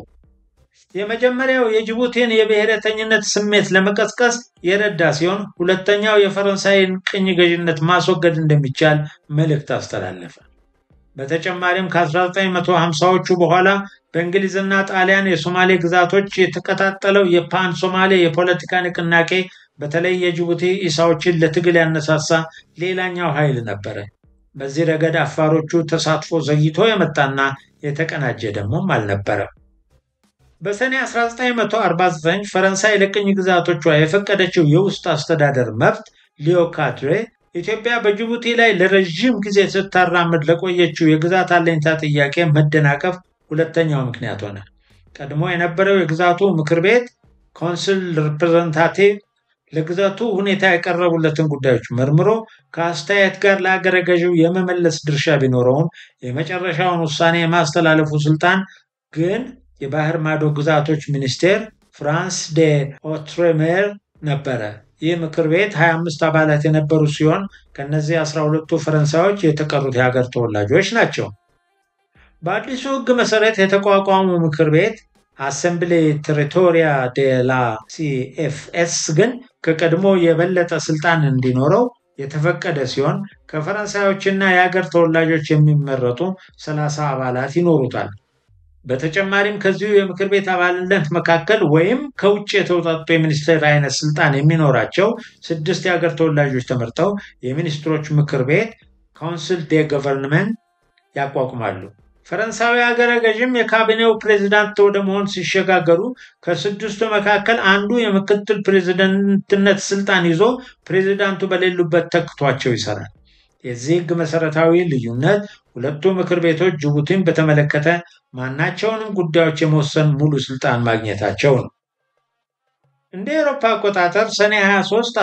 የመጀመሪያው የጅቡቲን የብሔረተኝነት ስሜት ለመቀስቀስ የረዳ ሲሆን፣ ሁለተኛው የፈረንሳይን ቅኝ ገዥነት ማስወገድ እንደሚቻል መልእክት አስተላለፈ። በተጨማሪም ከ1950ዎቹ በኋላ በእንግሊዝና ጣሊያን የሶማሌ ግዛቶች የተቀጣጠለው የፓን ሶማሌ የፖለቲካ ንቅናቄ በተለይ የጅቡቲ ኢሳዎችን ለትግል ያነሳሳ ሌላኛው ኃይል ነበረ። በዚህ ረገድ አፋሮቹ ተሳትፎ ዘግይቶ የመጣና የተቀናጀ ደግሞም አልነበረም። በሰኔ 1949 ፈረንሳይ ለቅኝ ግዛቶቿ የፈቀደችው የውስጥ አስተዳደር መብት ሊዮ ካድሬ ኢትዮጵያ በጅቡቲ ላይ ለረዥም ጊዜ ስታራምድ ለቆየችው የግዛት አለኝታ ጥያቄ መደናቀፍ ሁለተኛው ምክንያት ሆነ። ቀድሞ የነበረው የግዛቱ ምክር ቤት ኮንስል ሪፕሬዘንታቲቭ ለግዛቱ ሁኔታ የቀረቡለትን ጉዳዮች መርምሮ ከአስተያየት ጋር ለአገረ ገዢው የመመለስ ድርሻ ቢኖረውም የመጨረሻውን ውሳኔ የማስተላለፉ ስልጣን ግን የባህር ማዶ ግዛቶች ሚኒስቴር ፍራንስ ዴ ኦትሬሜር ነበረ። ይህ ምክር ቤት 25 አባላት የነበሩ ሲሆን ከነዚህ 12ቱ ፈረንሳዮች የተቀሩት የሀገር ተወላጆች ናቸው። በአዲሱ ሕግ መሰረት የተቋቋሙ ምክር ቤት አሰምብሌ ቴሪቶሪያ ዴ ላ ሲኤፍኤስ ግን ከቀድሞ የበለጠ ስልጣን እንዲኖረው የተፈቀደ ሲሆን ከፈረንሳዮችና የሀገር ተወላጆች የሚመረጡ 30 አባላት ይኖሩታል። በተጨማሪም ከዚሁ የምክር ቤት አባልነት መካከል ወይም ከውጭ የተውጣጡ የሚኒስቴር አይነት ስልጣን የሚኖራቸው ስድስት የሀገር ተወላጆች ተመርጠው የሚኒስትሮች ምክር ቤት ካውንስል ዴ ገቨርንመንት ያቋቁማሉ። ፈረንሳዊ ሀገረ ገዥም የካቢኔው ፕሬዚዳንት ወደ መሆን ሲሸጋገሩ ከስድስቱ መካከል አንዱ የምክትል ፕሬዚደንትነት ስልጣን ይዞ ፕሬዚዳንቱ በሌሉበት ተክቷቸው ይሰራል። የዚህ ህግ መሰረታዊ ልዩነት ሁለቱ ምክር ቤቶች ጅቡቲን በተመለከተ ማናቸውንም ጉዳዮች የመወሰን ሙሉ ስልጣን ማግኘታቸው ነው። እንደ ኤሮፓ አቆጣጠር ሰኔ 23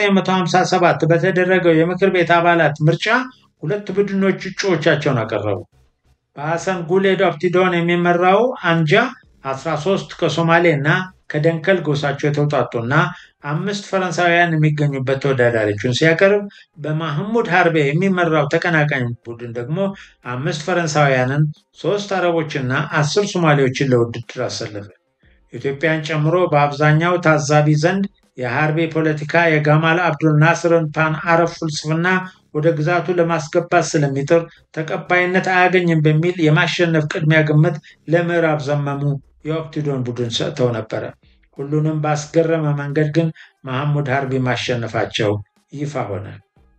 1957 በተደረገው የምክር ቤት አባላት ምርጫ ሁለት ቡድኖች እጩዎቻቸውን አቀረቡ። በሐሰን ጉሌድ ኦፕቲዶን የሚመራው አንጃ 13 ከሶማሌ እና ከደንከል ጎሳቸው የተውጣጡና አምስት ፈረንሳውያን የሚገኙበት ተወዳዳሪዎችን ሲያቀርብ በማህሙድ ሀርቤ የሚመራው ተቀናቃኝ ቡድን ደግሞ አምስት ፈረንሳውያንን፣ ሶስት አረቦችና አስር ሶማሌዎችን ለውድድር አሰለፈ። ኢትዮጵያን ጨምሮ በአብዛኛው ታዛቢ ዘንድ የሀርቤ ፖለቲካ የጋማል አብዱል ናስርን ፓን አረብ ፍልስፍና ወደ ግዛቱ ለማስገባት ስለሚጥር ተቀባይነት አያገኝም በሚል የማሸነፍ ቅድሚያ ግምት ለምዕራብ ዘመሙ የኦፕቲዶን ቡድን ሰጥተው ነበረ። ሁሉንም ባስገረመ መንገድ ግን መሐሙድ ሀርቢ ማሸነፋቸው ይፋ ሆነ።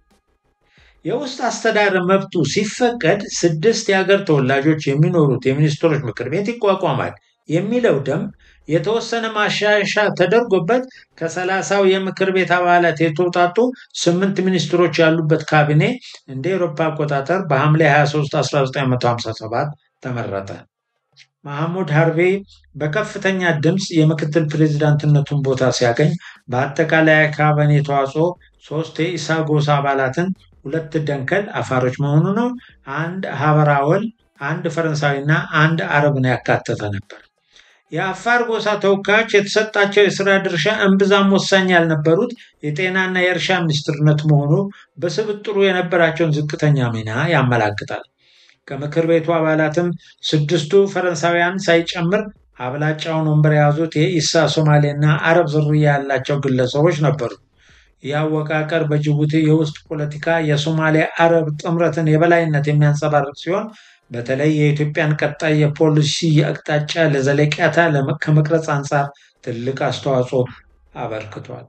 የውስጥ አስተዳደር መብቱ ሲፈቀድ ስድስት የሀገር ተወላጆች የሚኖሩት የሚኒስትሮች ምክር ቤት ይቋቋማል የሚለው ደንብ የተወሰነ ማሻሻያ ተደርጎበት ከሰላሳው የምክር ቤት አባላት የተውጣጡ ስምንት ሚኒስትሮች ያሉበት ካቢኔ እንደ ኤሮፓ አቆጣጠር በሐምሌ 23 1957 ተመረጠ። መሐሙድ ሀርቤ በከፍተኛ ድምፅ የምክትል ፕሬዚዳንትነቱን ቦታ ሲያገኝ በአጠቃላይ ካቢኔ ተዋጽኦ ሶስት የኢሳ ጎሳ አባላትን፣ ሁለት ደንከል አፋሮች መሆኑ ነው፣ አንድ ሀበራወል፣ አንድ ፈረንሳዊና አንድ አረብን ያካተተ ነበር። የአፋር ጎሳ ተወካዮች የተሰጣቸው የስራ ድርሻ እምብዛም ወሳኝ ያልነበሩት የጤናና የእርሻ ሚኒስትርነት መሆኑ በስብጥሩ የነበራቸውን ዝቅተኛ ሚና ያመላክታል። ከምክር ቤቱ አባላትም ስድስቱ ፈረንሳውያን ሳይጨምር አብላጫውን ወንበር የያዙት የኢሳ ሶማሌና አረብ ዝርያ ያላቸው ግለሰቦች ነበሩ። ይህ አወቃቀር በጅቡቲ የውስጥ ፖለቲካ የሶማሌ አረብ ጥምረትን የበላይነት የሚያንጸባርቅ ሲሆን በተለይ የኢትዮጵያን ቀጣይ የፖሊሲ አቅጣጫ ለዘለቂያታ ከመቅረጽ አንጻር ትልቅ አስተዋጽኦ አበርክቷል።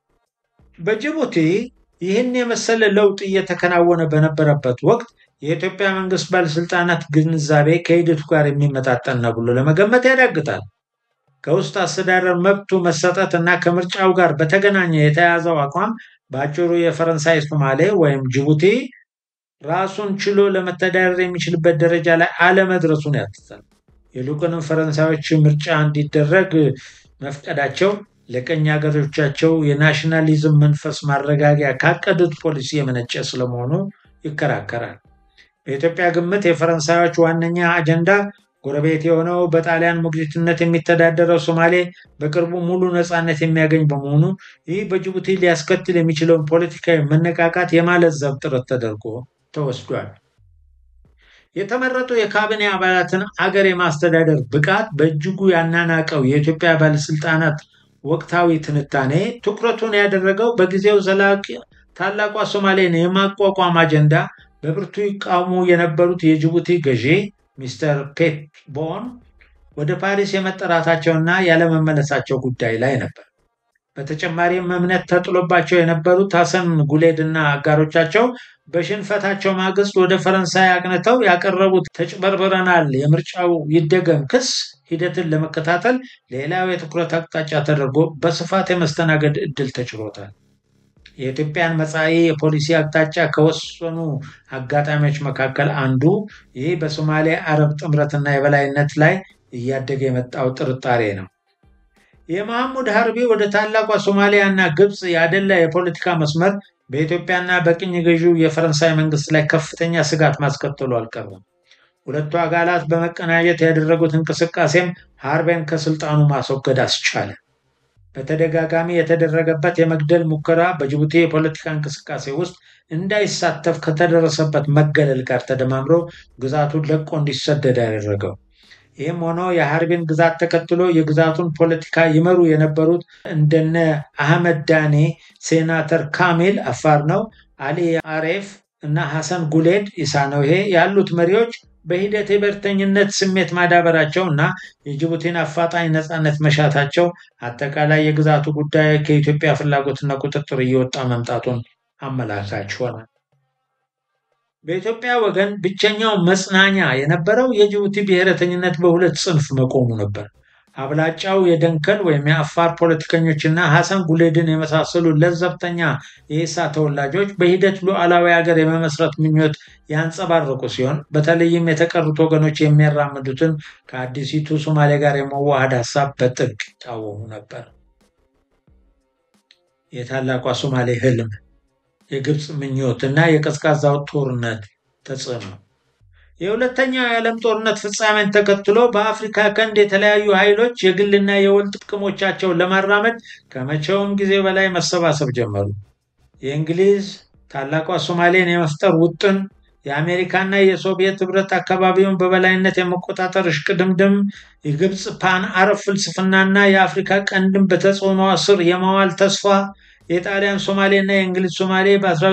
በጅቡቲ ይህን የመሰለ ለውጥ እየተከናወነ በነበረበት ወቅት የኢትዮጵያ መንግስት ባለስልጣናት ግንዛቤ ከሂደቱ ጋር የሚመጣጠን ነው ብሎ ለመገመት ያዳግታል። ከውስጥ አስተዳደር መብቱ መሰጠት እና ከምርጫው ጋር በተገናኘ የተያዘው አቋም በአጭሩ የፈረንሳይ ሶማሌ ወይም ጅቡቲ ራሱን ችሎ ለመተዳደር የሚችልበት ደረጃ ላይ አለመድረሱን ያትታል። ይልቁንም ፈረንሳዮች ምርጫ እንዲደረግ መፍቀዳቸው ለቀኝ ሀገሮቻቸው የናሽናሊዝም መንፈስ ማረጋጊያ ካቀዱት ፖሊሲ የመነጨ ስለመሆኑ ይከራከራል። በኢትዮጵያ ግምት የፈረንሳዮች ዋነኛ አጀንዳ ጎረቤት የሆነው በጣሊያን ሞግዚትነት የሚተዳደረው ሶማሌ በቅርቡ ሙሉ ነፃነት የሚያገኝ በመሆኑ ይህ በጅቡቲ ሊያስከትል የሚችለውን ፖለቲካዊ መነቃቃት የማለዘብ ጥረት ተደርጎ ተወስዷል። የተመረጡ የካቢኔ አባላትን አገር የማስተዳደር ብቃት በእጅጉ ያናናቀው የኢትዮጵያ ባለስልጣናት ወቅታዊ ትንታኔ ትኩረቱን ያደረገው በጊዜው ዘላቂ ታላቋ ሶማሌን የማቋቋም አጀንዳ በብርቱ ይቃወሙ የነበሩት የጅቡቲ ገዢ ሚስተር ፔት ቦን ወደ ፓሪስ የመጠራታቸውና ያለመመለሳቸው ጉዳይ ላይ ነበር። በተጨማሪም እምነት ተጥሎባቸው የነበሩት ሐሰን ጉሌድ እና አጋሮቻቸው በሽንፈታቸው ማግስት ወደ ፈረንሳይ አቅንተው ያቀረቡት ተጭበርብረናል፣ የምርጫው ይደገም ክስ ሂደትን ለመከታተል ሌላው የትኩረት አቅጣጫ ተደርጎ በስፋት የመስተናገድ እድል ተችሎታል። የኢትዮጵያን መጻኢ የፖሊሲ አቅጣጫ ከወሰኑ አጋጣሚዎች መካከል አንዱ ይህ በሶማሌ አረብ ጥምረትና የበላይነት ላይ እያደገ የመጣው ጥርጣሬ ነው። የመሐሙድ ሀርቢ ወደ ታላቋ ሶማሊያ እና ግብፅ ያደላ የፖለቲካ መስመር በኢትዮጵያና በቅኝ ገዢው የፈረንሳይ መንግስት ላይ ከፍተኛ ስጋት ማስከተሉ አልቀረም። ሁለቱ አካላት በመቀናጀት ያደረጉት እንቅስቃሴም ሀርቤን ከስልጣኑ ማስወገድ አስቻለ። በተደጋጋሚ የተደረገበት የመግደል ሙከራ በጅቡቲ የፖለቲካ እንቅስቃሴ ውስጥ እንዳይሳተፍ ከተደረሰበት መገለል ጋር ተደማምሮ ግዛቱን ለቆ እንዲሰደድ ያደረገው። ይህም ሆኖ የሀርቢን ግዛት ተከትሎ የግዛቱን ፖለቲካ ይመሩ የነበሩት እንደነ አህመድ ዳኔ፣ ሴናተር ካሚል አፋር ነው፣ አሊ አሬፍ እና ሐሰን ጉሌድ ኢሳ ነው ይሄ ያሉት መሪዎች በሂደት የብሔርተኝነት ስሜት ማዳበራቸው እና የጅቡቲን አፋጣኝ ነፃነት መሻታቸው አጠቃላይ የግዛቱ ጉዳይ ከኢትዮጵያ ፍላጎትና ቁጥጥር እየወጣ መምጣቱን አመላካች ሆነ። በኢትዮጵያ ወገን ብቸኛው መጽናኛ የነበረው የጅቡቲ ብሔረተኝነት በሁለት ጽንፍ መቆሙ ነበር። አብላጫው የደንከል ወይም የአፋር ፖለቲከኞችና ሐሰን ጉሌድን የመሳሰሉ ለዘብተኛ የኢሳ ተወላጆች በሂደት ሉዓላዊ ሀገር የመመስረት ምኞት ያንጸባረቁ ሲሆን በተለይም የተቀሩት ወገኖች የሚያራምዱትን ከአዲሲቱ ሶማሌ ጋር የመዋሃድ ሀሳብ በጥብቅ ይቃወሙ ነበር። የታላቋ ሶማሌ ህልም፣ የግብፅ ምኞት እና የቀዝቃዛው ጦርነት ተጽዕኖ የሁለተኛው የዓለም ጦርነት ፍጻሜን ተከትሎ በአፍሪካ ቀንድ የተለያዩ ኃይሎች የግልና የወል ጥቅሞቻቸውን ለማራመድ ከመቼውም ጊዜ በላይ መሰባሰብ ጀመሩ። የእንግሊዝ ታላቋ ሶማሌን የመፍጠር ውጥን፣ የአሜሪካና የሶቪየት ህብረት አካባቢውን በበላይነት የመቆጣጠር እሽቅድምድም፣ የግብፅ ፓን አረብ ፍልስፍናና የአፍሪካ ቀንድን በተጽዕኖ ስር የማዋል ተስፋ፣ የጣሊያን ሶማሌና የእንግሊዝ ሶማሌ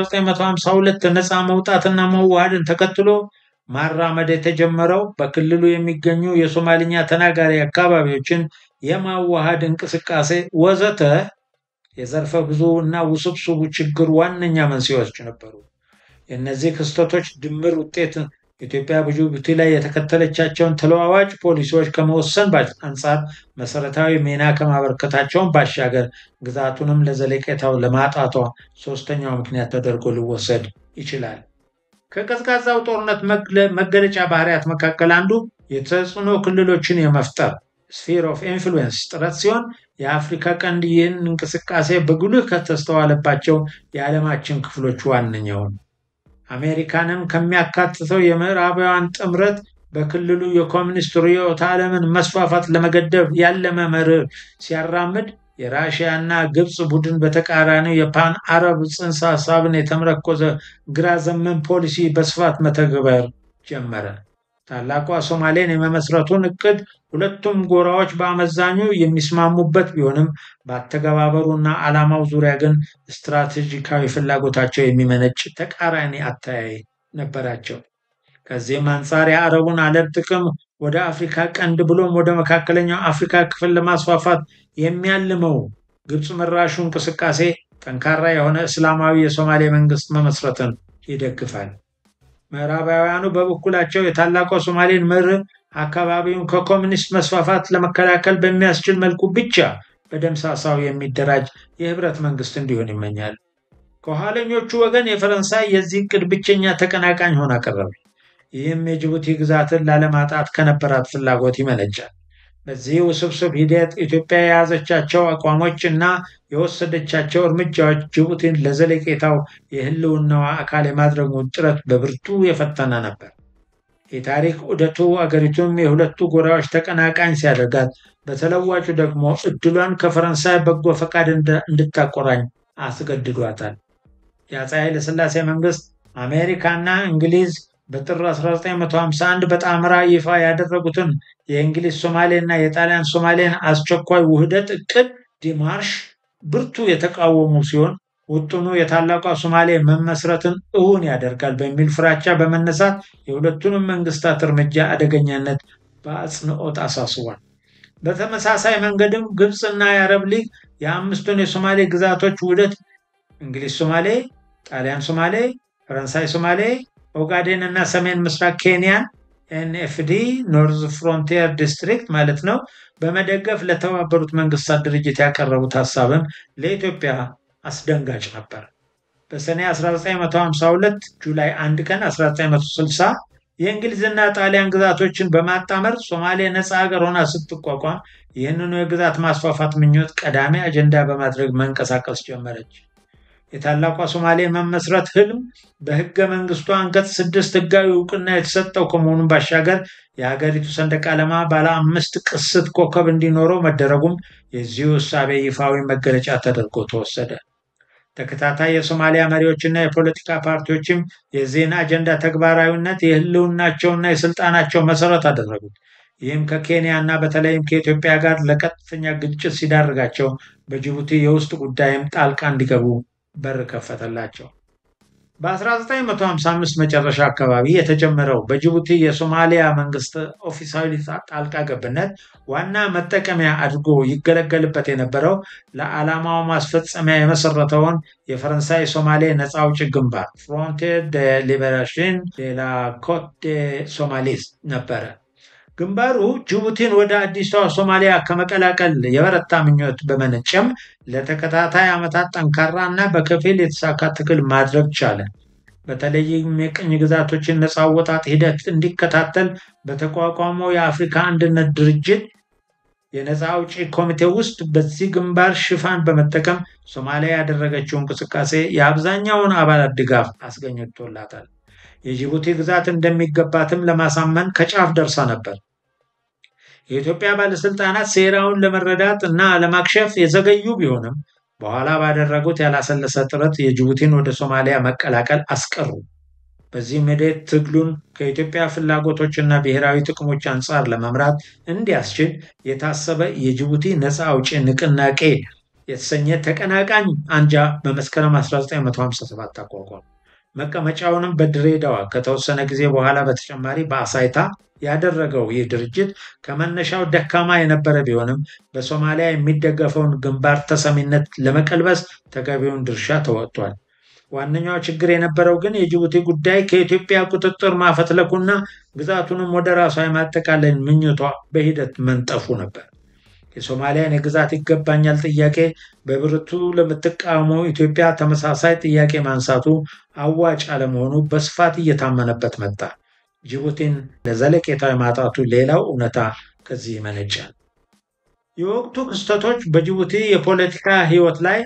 በ1952 ነፃ መውጣትና መዋሃድን ተከትሎ ማራመድ የተጀመረው በክልሉ የሚገኙ የሶማልኛ ተናጋሪ አካባቢዎችን የማዋሃድ እንቅስቃሴ ወዘተ የዘርፈ ብዙ እና ውስብስቡ ችግር ዋነኛ መንስኤዎች ነበሩ። የእነዚህ ክስተቶች ድምር ውጤት ኢትዮጵያ በጅቡቲ ላይ የተከተለቻቸውን ተለዋዋጭ ፖሊሲዎች ከመወሰን አንጻር መሰረታዊ ሚና ከማበረከታቸውን ባሻገር ግዛቱንም ለዘለቄታው ለማጣቷ ሶስተኛው ምክንያት ተደርጎ ሊወሰድ ይችላል። ከቀዝቃዛው ጦርነት መገለጫ ባህሪያት መካከል አንዱ የተጽዕኖ ክልሎችን የመፍጠር ስፌር ኦፍ ኢንፍሉዌንስ ጥረት ሲሆን የአፍሪካ ቀንድ ይህን እንቅስቃሴ በጉልህ ከተስተዋለባቸው የዓለማችን ክፍሎች ዋነኛውን አሜሪካንን ከሚያካትተው የምዕራባውያን ጥምረት በክልሉ የኮሚኒስት ርዕዮተ ዓለምን መስፋፋት ለመገደብ ያለመ መርህ ሲያራምድ የራሽያ እና ግብፅ ቡድን በተቃራኒው የፓን አረብ ጽንሰ ሀሳብን የተመረኮዘ ግራ ዘመን ፖሊሲ በስፋት መተግበር ጀመረ። ታላቋ ሶማሌን የመመስረቱን እቅድ ሁለቱም ጎራዎች በአመዛኙ የሚስማሙበት ቢሆንም በአተገባበሩና ዓላማው ዙሪያ ግን ስትራቴጂካዊ ፍላጎታቸው የሚመነጭ ተቃራኒ አተያይ ነበራቸው። ከዚህም አንጻር የአረቡን ዓለም ጥቅም ወደ አፍሪካ ቀንድ ብሎም ወደ መካከለኛው አፍሪካ ክፍል ለማስፋፋት የሚያልመው ግብፅ መራሹ እንቅስቃሴ ጠንካራ የሆነ እስላማዊ የሶማሌ መንግስት መመስረትን ይደግፋል። ምዕራባውያኑ በበኩላቸው የታላቋ ሶማሌን መርህ አካባቢውን ከኮሚኒስት መስፋፋት ለመከላከል በሚያስችል መልኩ ብቻ በደምሳሳው የሚደራጅ የህብረት መንግስት እንዲሆን ይመኛል። ከኋለኞቹ ወገን የፈረንሳይ የዚህ እቅድ ብቸኛ ተቀናቃኝ ሆና ቀረበች። ይህም የጅቡቲ ግዛትን ላለማጣት ከነበራት ፍላጎት ይመነጫል። በዚህ ውስብስብ ሂደት ኢትዮጵያ የያዘቻቸው አቋሞች እና የወሰደቻቸው እርምጃዎች ጅቡቲን ለዘለቄታው የህልውናዋ አካል የማድረጉን ጥረት በብርቱ የፈተነ ነበር። የታሪክ ዑደቱ አገሪቱም የሁለቱ ጎራዎች ተቀናቃኝ ሲያደርጋት፣ በተለዋጩ ደግሞ እድሏን ከፈረንሳይ በጎ ፈቃድ እንድታቆራኝ አስገድዷታል። የአፄ ኃይለሥላሴ መንግስት አሜሪካና እንግሊዝ በጥር 1951 በጣምራ ይፋ ያደረጉትን የእንግሊዝ ሶማሌ እና የጣሊያን ሶማሌን አስቸኳይ ውህደት እቅድ ዲማርሽ ብርቱ የተቃወሙ ሲሆን ውጥኑ የታላቋ ሶማሌ መመስረትን እውን ያደርጋል በሚል ፍራቻ በመነሳት የሁለቱንም መንግስታት እርምጃ አደገኛነት በአጽንኦት አሳስቧል። በተመሳሳይ መንገድም ግብፅና የአረብ ሊግ የአምስቱን የሶማሌ ግዛቶች ውህደት እንግሊዝ ሶማሌ፣ ጣሊያን ሶማሌ፣ ፈረንሳይ ሶማሌ ኦጋዴን እና ሰሜን ምስራቅ ኬንያን ኤንኤፍዲ ኖርዝ ፍሮንቲየር ዲስትሪክት ማለት ነው በመደገፍ ለተባበሩት መንግስታት ድርጅት ያቀረቡት ሀሳብም ለኢትዮጵያ አስደንጋጭ ነበር። በሰኔ 1952 ጁላይ 1 ቀን 1960 የእንግሊዝና ጣሊያን ግዛቶችን በማጣመር ሶማሌ ነፃ ሀገር ሆና ስትቋቋም ይህንኑ የግዛት ማስፋፋት ምኞት ቀዳሚ አጀንዳ በማድረግ መንቀሳቀስ ጀመረች። የታላቋ ሶማሌ መመስረት ህልም በህገ መንግስቱ አንቀጽ ስድስት ህጋዊ እውቅና የተሰጠው ከመሆኑም ባሻገር የሀገሪቱ ሰንደቅ ዓላማ ባለ አምስት ቅስት ኮከብ እንዲኖረው መደረጉም የዚሁ እሳቤ ይፋዊ መገለጫ ተደርጎ ተወሰደ። ተከታታይ የሶማሊያ መሪዎችና የፖለቲካ ፓርቲዎችም የዚህን አጀንዳ ተግባራዊነት የህልውናቸውና የስልጣናቸው መሰረት አደረጉት። ይህም ከኬንያ እና በተለይም ከኢትዮጵያ ጋር ለቀጥተኛ ግጭት ሲዳርጋቸው በጅቡቲ የውስጥ ጉዳይም ጣልቃ እንዲገቡ በር ከፈተላቸው። በ1955 መጨረሻ አካባቢ የተጀመረው በጅቡቲ የሶማሊያ መንግስት ኦፊሳዊ ጣልቃ ገብነት ዋና መጠቀሚያ አድርጎ ይገለገልበት የነበረው ለዓላማው ማስፈጸሚያ የመሰረተውን የፈረንሳይ ሶማሌ ነፃ አውጪ ግንባር ፍሮንቲር ደ ሊበሬሽን ደ ላ ኮት ደ ሶማሊስ ነበረ። ግንባሩ ጅቡቲን ወደ አዲሷ ሶማሊያ ከመቀላቀል የበረታ ምኞት በመነጨም ለተከታታይ ዓመታት ጠንካራ እና በከፊል የተሳካ ትግል ማድረግ ቻለ። በተለይም የቅኝ ግዛቶችን ነፃ አወጣጥ ሂደት እንዲከታተል በተቋቋመው የአፍሪካ አንድነት ድርጅት የነፃ አውጪ ኮሚቴ ውስጥ በዚህ ግንባር ሽፋን በመጠቀም ሶማሊያ ያደረገችው እንቅስቃሴ የአብዛኛውን አባላት ድጋፍ አስገኝቶላታል። የጅቡቲ ግዛት እንደሚገባትም ለማሳመን ከጫፍ ደርሳ ነበር። የኢትዮጵያ ባለስልጣናት ሴራውን ለመረዳት እና ለማክሸፍ የዘገዩ ቢሆንም በኋላ ባደረጉት ያላሰለሰ ጥረት የጅቡቲን ወደ ሶማሊያ መቀላቀል አስቀሩ። በዚህም ሂደት ትግሉን ከኢትዮጵያ ፍላጎቶችና ብሔራዊ ጥቅሞች አንጻር ለመምራት እንዲያስችል የታሰበ የጅቡቲ ነፃ አውጪ ንቅናቄ የተሰኘ ተቀናቃኝ አንጃ በመስከረም 1957 አቋቋመ። መቀመጫውንም በድሬዳዋ ከተወሰነ ጊዜ በኋላ በተጨማሪ በአሳይታ ያደረገው ይህ ድርጅት ከመነሻው ደካማ የነበረ ቢሆንም በሶማሊያ የሚደገፈውን ግንባር ተሰሚነት ለመቀልበስ ተገቢውን ድርሻ ተወጥቷል። ዋነኛው ችግር የነበረው ግን የጅቡቲ ጉዳይ ከኢትዮጵያ ቁጥጥር ማፈትለኩና ግዛቱንም ወደ ራሷ የማጠቃለል ምኞቷ በሂደት መንጠፉ ነበር። የሶማሊያን የግዛት ይገባኛል ጥያቄ በብርቱ ለምትቃወመው ኢትዮጵያ ተመሳሳይ ጥያቄ ማንሳቱ አዋጭ አለመሆኑ በስፋት እየታመነበት መጣ። ጅቡቲን ለዘለቄታዊ ማጣቱ ሌላው እውነታ ከዚህ ይመነጫል። የወቅቱ ክስተቶች በጅቡቲ የፖለቲካ ሕይወት ላይ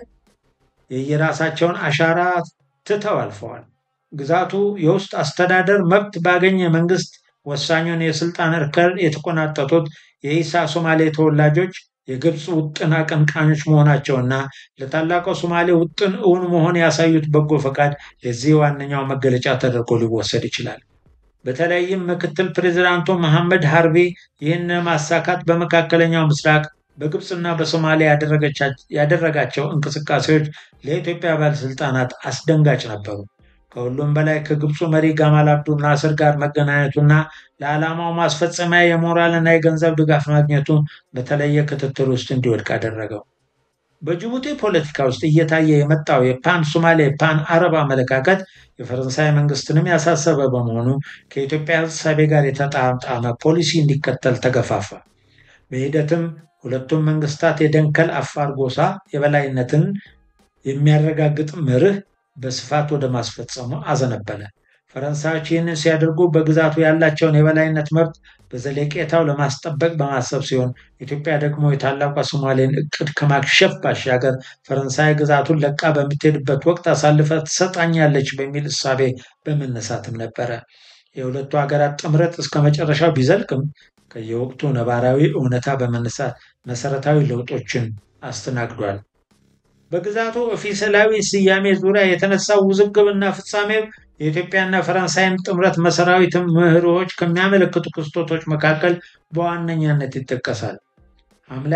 የየራሳቸውን አሻራ ትተው አልፈዋል። ግዛቱ የውስጥ አስተዳደር መብት ባገኘ መንግስት ወሳኙን የስልጣን እርከን የተቆናጠጡት የኢሳ ሶማሌ ተወላጆች የግብፅ ውጥን አቀንቃኞች መሆናቸውና ለታላቋ ሶማሌ ውጥን እውን መሆን ያሳዩት በጎ ፈቃድ የዚህ ዋነኛው መገለጫ ተደርጎ ሊወሰድ ይችላል። በተለይም ምክትል ፕሬዚዳንቱ መሐመድ ሀርቢ ይህን ማሳካት በመካከለኛው ምስራቅ በግብፅና በሶማሊያ ያደረጋቸው እንቅስቃሴዎች ለኢትዮጵያ ባለስልጣናት አስደንጋጭ ነበሩ። ከሁሉም በላይ ከግብፁ መሪ ጋማል አብዱ ናስር ጋር መገናኘቱና ለዓላማው ማስፈጸሚያ የሞራልና የገንዘብ ድጋፍ ማግኘቱ በተለየ ክትትል ውስጥ እንዲወድቅ አደረገው። በጅቡቲ ፖለቲካ ውስጥ እየታየ የመጣው የፓን ሶማሌ ፓን አረብ አመለካከት የፈረንሳይ መንግስትንም ያሳሰበ በመሆኑ ከኢትዮጵያ እሳቤ ጋር የተጣጣመ ፖሊሲ እንዲከተል ተገፋፋ። በሂደትም ሁለቱም መንግስታት የደንከል አፋር ጎሳ የበላይነትን የሚያረጋግጥ መርህ በስፋት ወደ ማስፈጸሙ አዘነበለ። ፈረንሳዮች ይህንን ሲያደርጉ በግዛቱ ያላቸውን የበላይነት መብት በዘለቄታው ለማስጠበቅ በማሰብ ሲሆን ኢትዮጵያ ደግሞ የታላቋ ሶማሌን እቅድ ከማክሸፍ ባሻገር ፈረንሳይ ግዛቱን ለቃ በምትሄድበት ወቅት አሳልፈ ትሰጣኛለች በሚል እሳቤ በመነሳትም ነበረ። የሁለቱ ሀገራት ጥምረት እስከ መጨረሻው ቢዘልቅም ከየወቅቱ ነባራዊ እውነታ በመነሳት መሰረታዊ ለውጦችን አስተናግዷል። በግዛቱ ኦፊሴላዊ ስያሜ ዙሪያ የተነሳው ውዝግብና ፍጻሜው የኢትዮጵያና ፈረንሳይን ጥምረት መሰራዊ ምህሮዎች ከሚያመለክቱ ክስተቶች መካከል በዋነኛነት ይጠቀሳል። ሐምሌ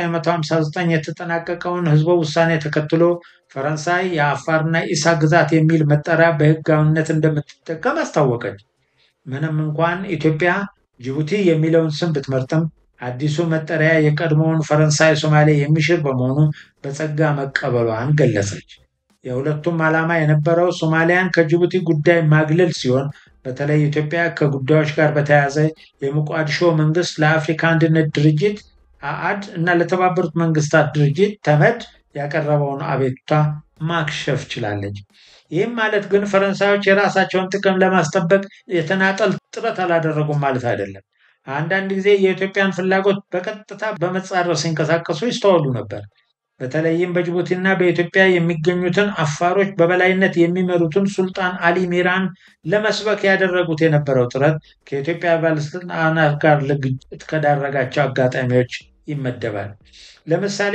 1959 የተጠናቀቀውን ህዝበ ውሳኔ ተከትሎ ፈረንሳይ የአፋርና ኢሳ ግዛት የሚል መጠሪያ በህጋዊነት እንደምትጠቀም አስታወቀች። ምንም እንኳን ኢትዮጵያ ጅቡቲ የሚለውን ስም ብትመርጥም አዲሱ መጠሪያ የቀድሞውን ፈረንሳይ ሶማሌ የሚሽር በመሆኑ በጸጋ መቀበሏን ገለጸች። የሁለቱም ዓላማ የነበረው ሶማሊያን ከጅቡቲ ጉዳይ ማግለል ሲሆን በተለይ ኢትዮጵያ ከጉዳዮች ጋር በተያያዘ የሞቃዲሾ መንግስት ለአፍሪካ አንድነት ድርጅት አአድ እና ለተባበሩት መንግስታት ድርጅት ተመድ ያቀረበውን አቤቱታ ማክሸፍ ችላለች። ይህም ማለት ግን ፈረንሳዮች የራሳቸውን ጥቅም ለማስጠበቅ የተናጠል ጥረት አላደረጉም ማለት አይደለም። አንዳንድ ጊዜ የኢትዮጵያን ፍላጎት በቀጥታ በመጻረር ሲንቀሳቀሱ ይስተዋሉ ነበር። በተለይም በጅቡቲና በኢትዮጵያ የሚገኙትን አፋሮች በበላይነት የሚመሩትን ሱልጣን አሊ ሚራን ለመስበክ ያደረጉት የነበረው ጥረት ከኢትዮጵያ ባለስልጣናት ጋር ለግጭት ከዳረጋቸው አጋጣሚዎች ይመደባል። ለምሳሌ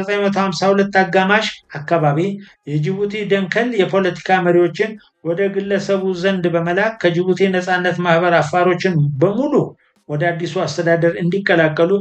በ1952 አጋማሽ አካባቢ የጅቡቲ ደንከል የፖለቲካ መሪዎችን ወደ ግለሰቡ ዘንድ በመላክ ከጅቡቲ ነፃነት ማህበር አፋሮችን በሙሉ ወደ አዲሱ አስተዳደር እንዲቀላቀሉ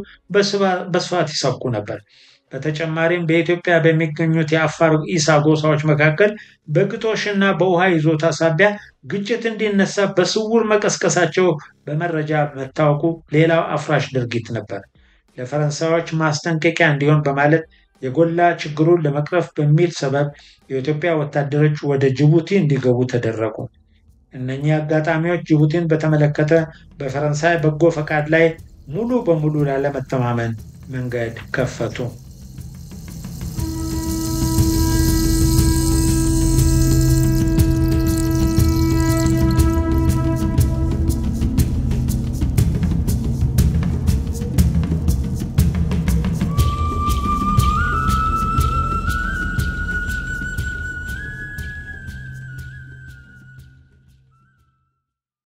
በስፋት ይሰብኩ ነበር። በተጨማሪም በኢትዮጵያ በሚገኙት የአፋር ኢሳ ጎሳዎች መካከል በግጦሽና በውሃ ይዞታ ሳቢያ ግጭት እንዲነሳ በስውር መቀስቀሳቸው በመረጃ መታወቁ ሌላው አፍራሽ ድርጊት ነበር። ለፈረንሳዮች ማስጠንቀቂያ እንዲሆን በማለት የጎላ ችግሩን ለመቅረፍ በሚል ሰበብ የኢትዮጵያ ወታደሮች ወደ ጅቡቲ እንዲገቡ ተደረጉ። እነኚህ አጋጣሚዎች ጅቡቲን በተመለከተ በፈረንሳይ በጎ ፈቃድ ላይ ሙሉ በሙሉ ላለመተማመን መንገድ ከፈቱ።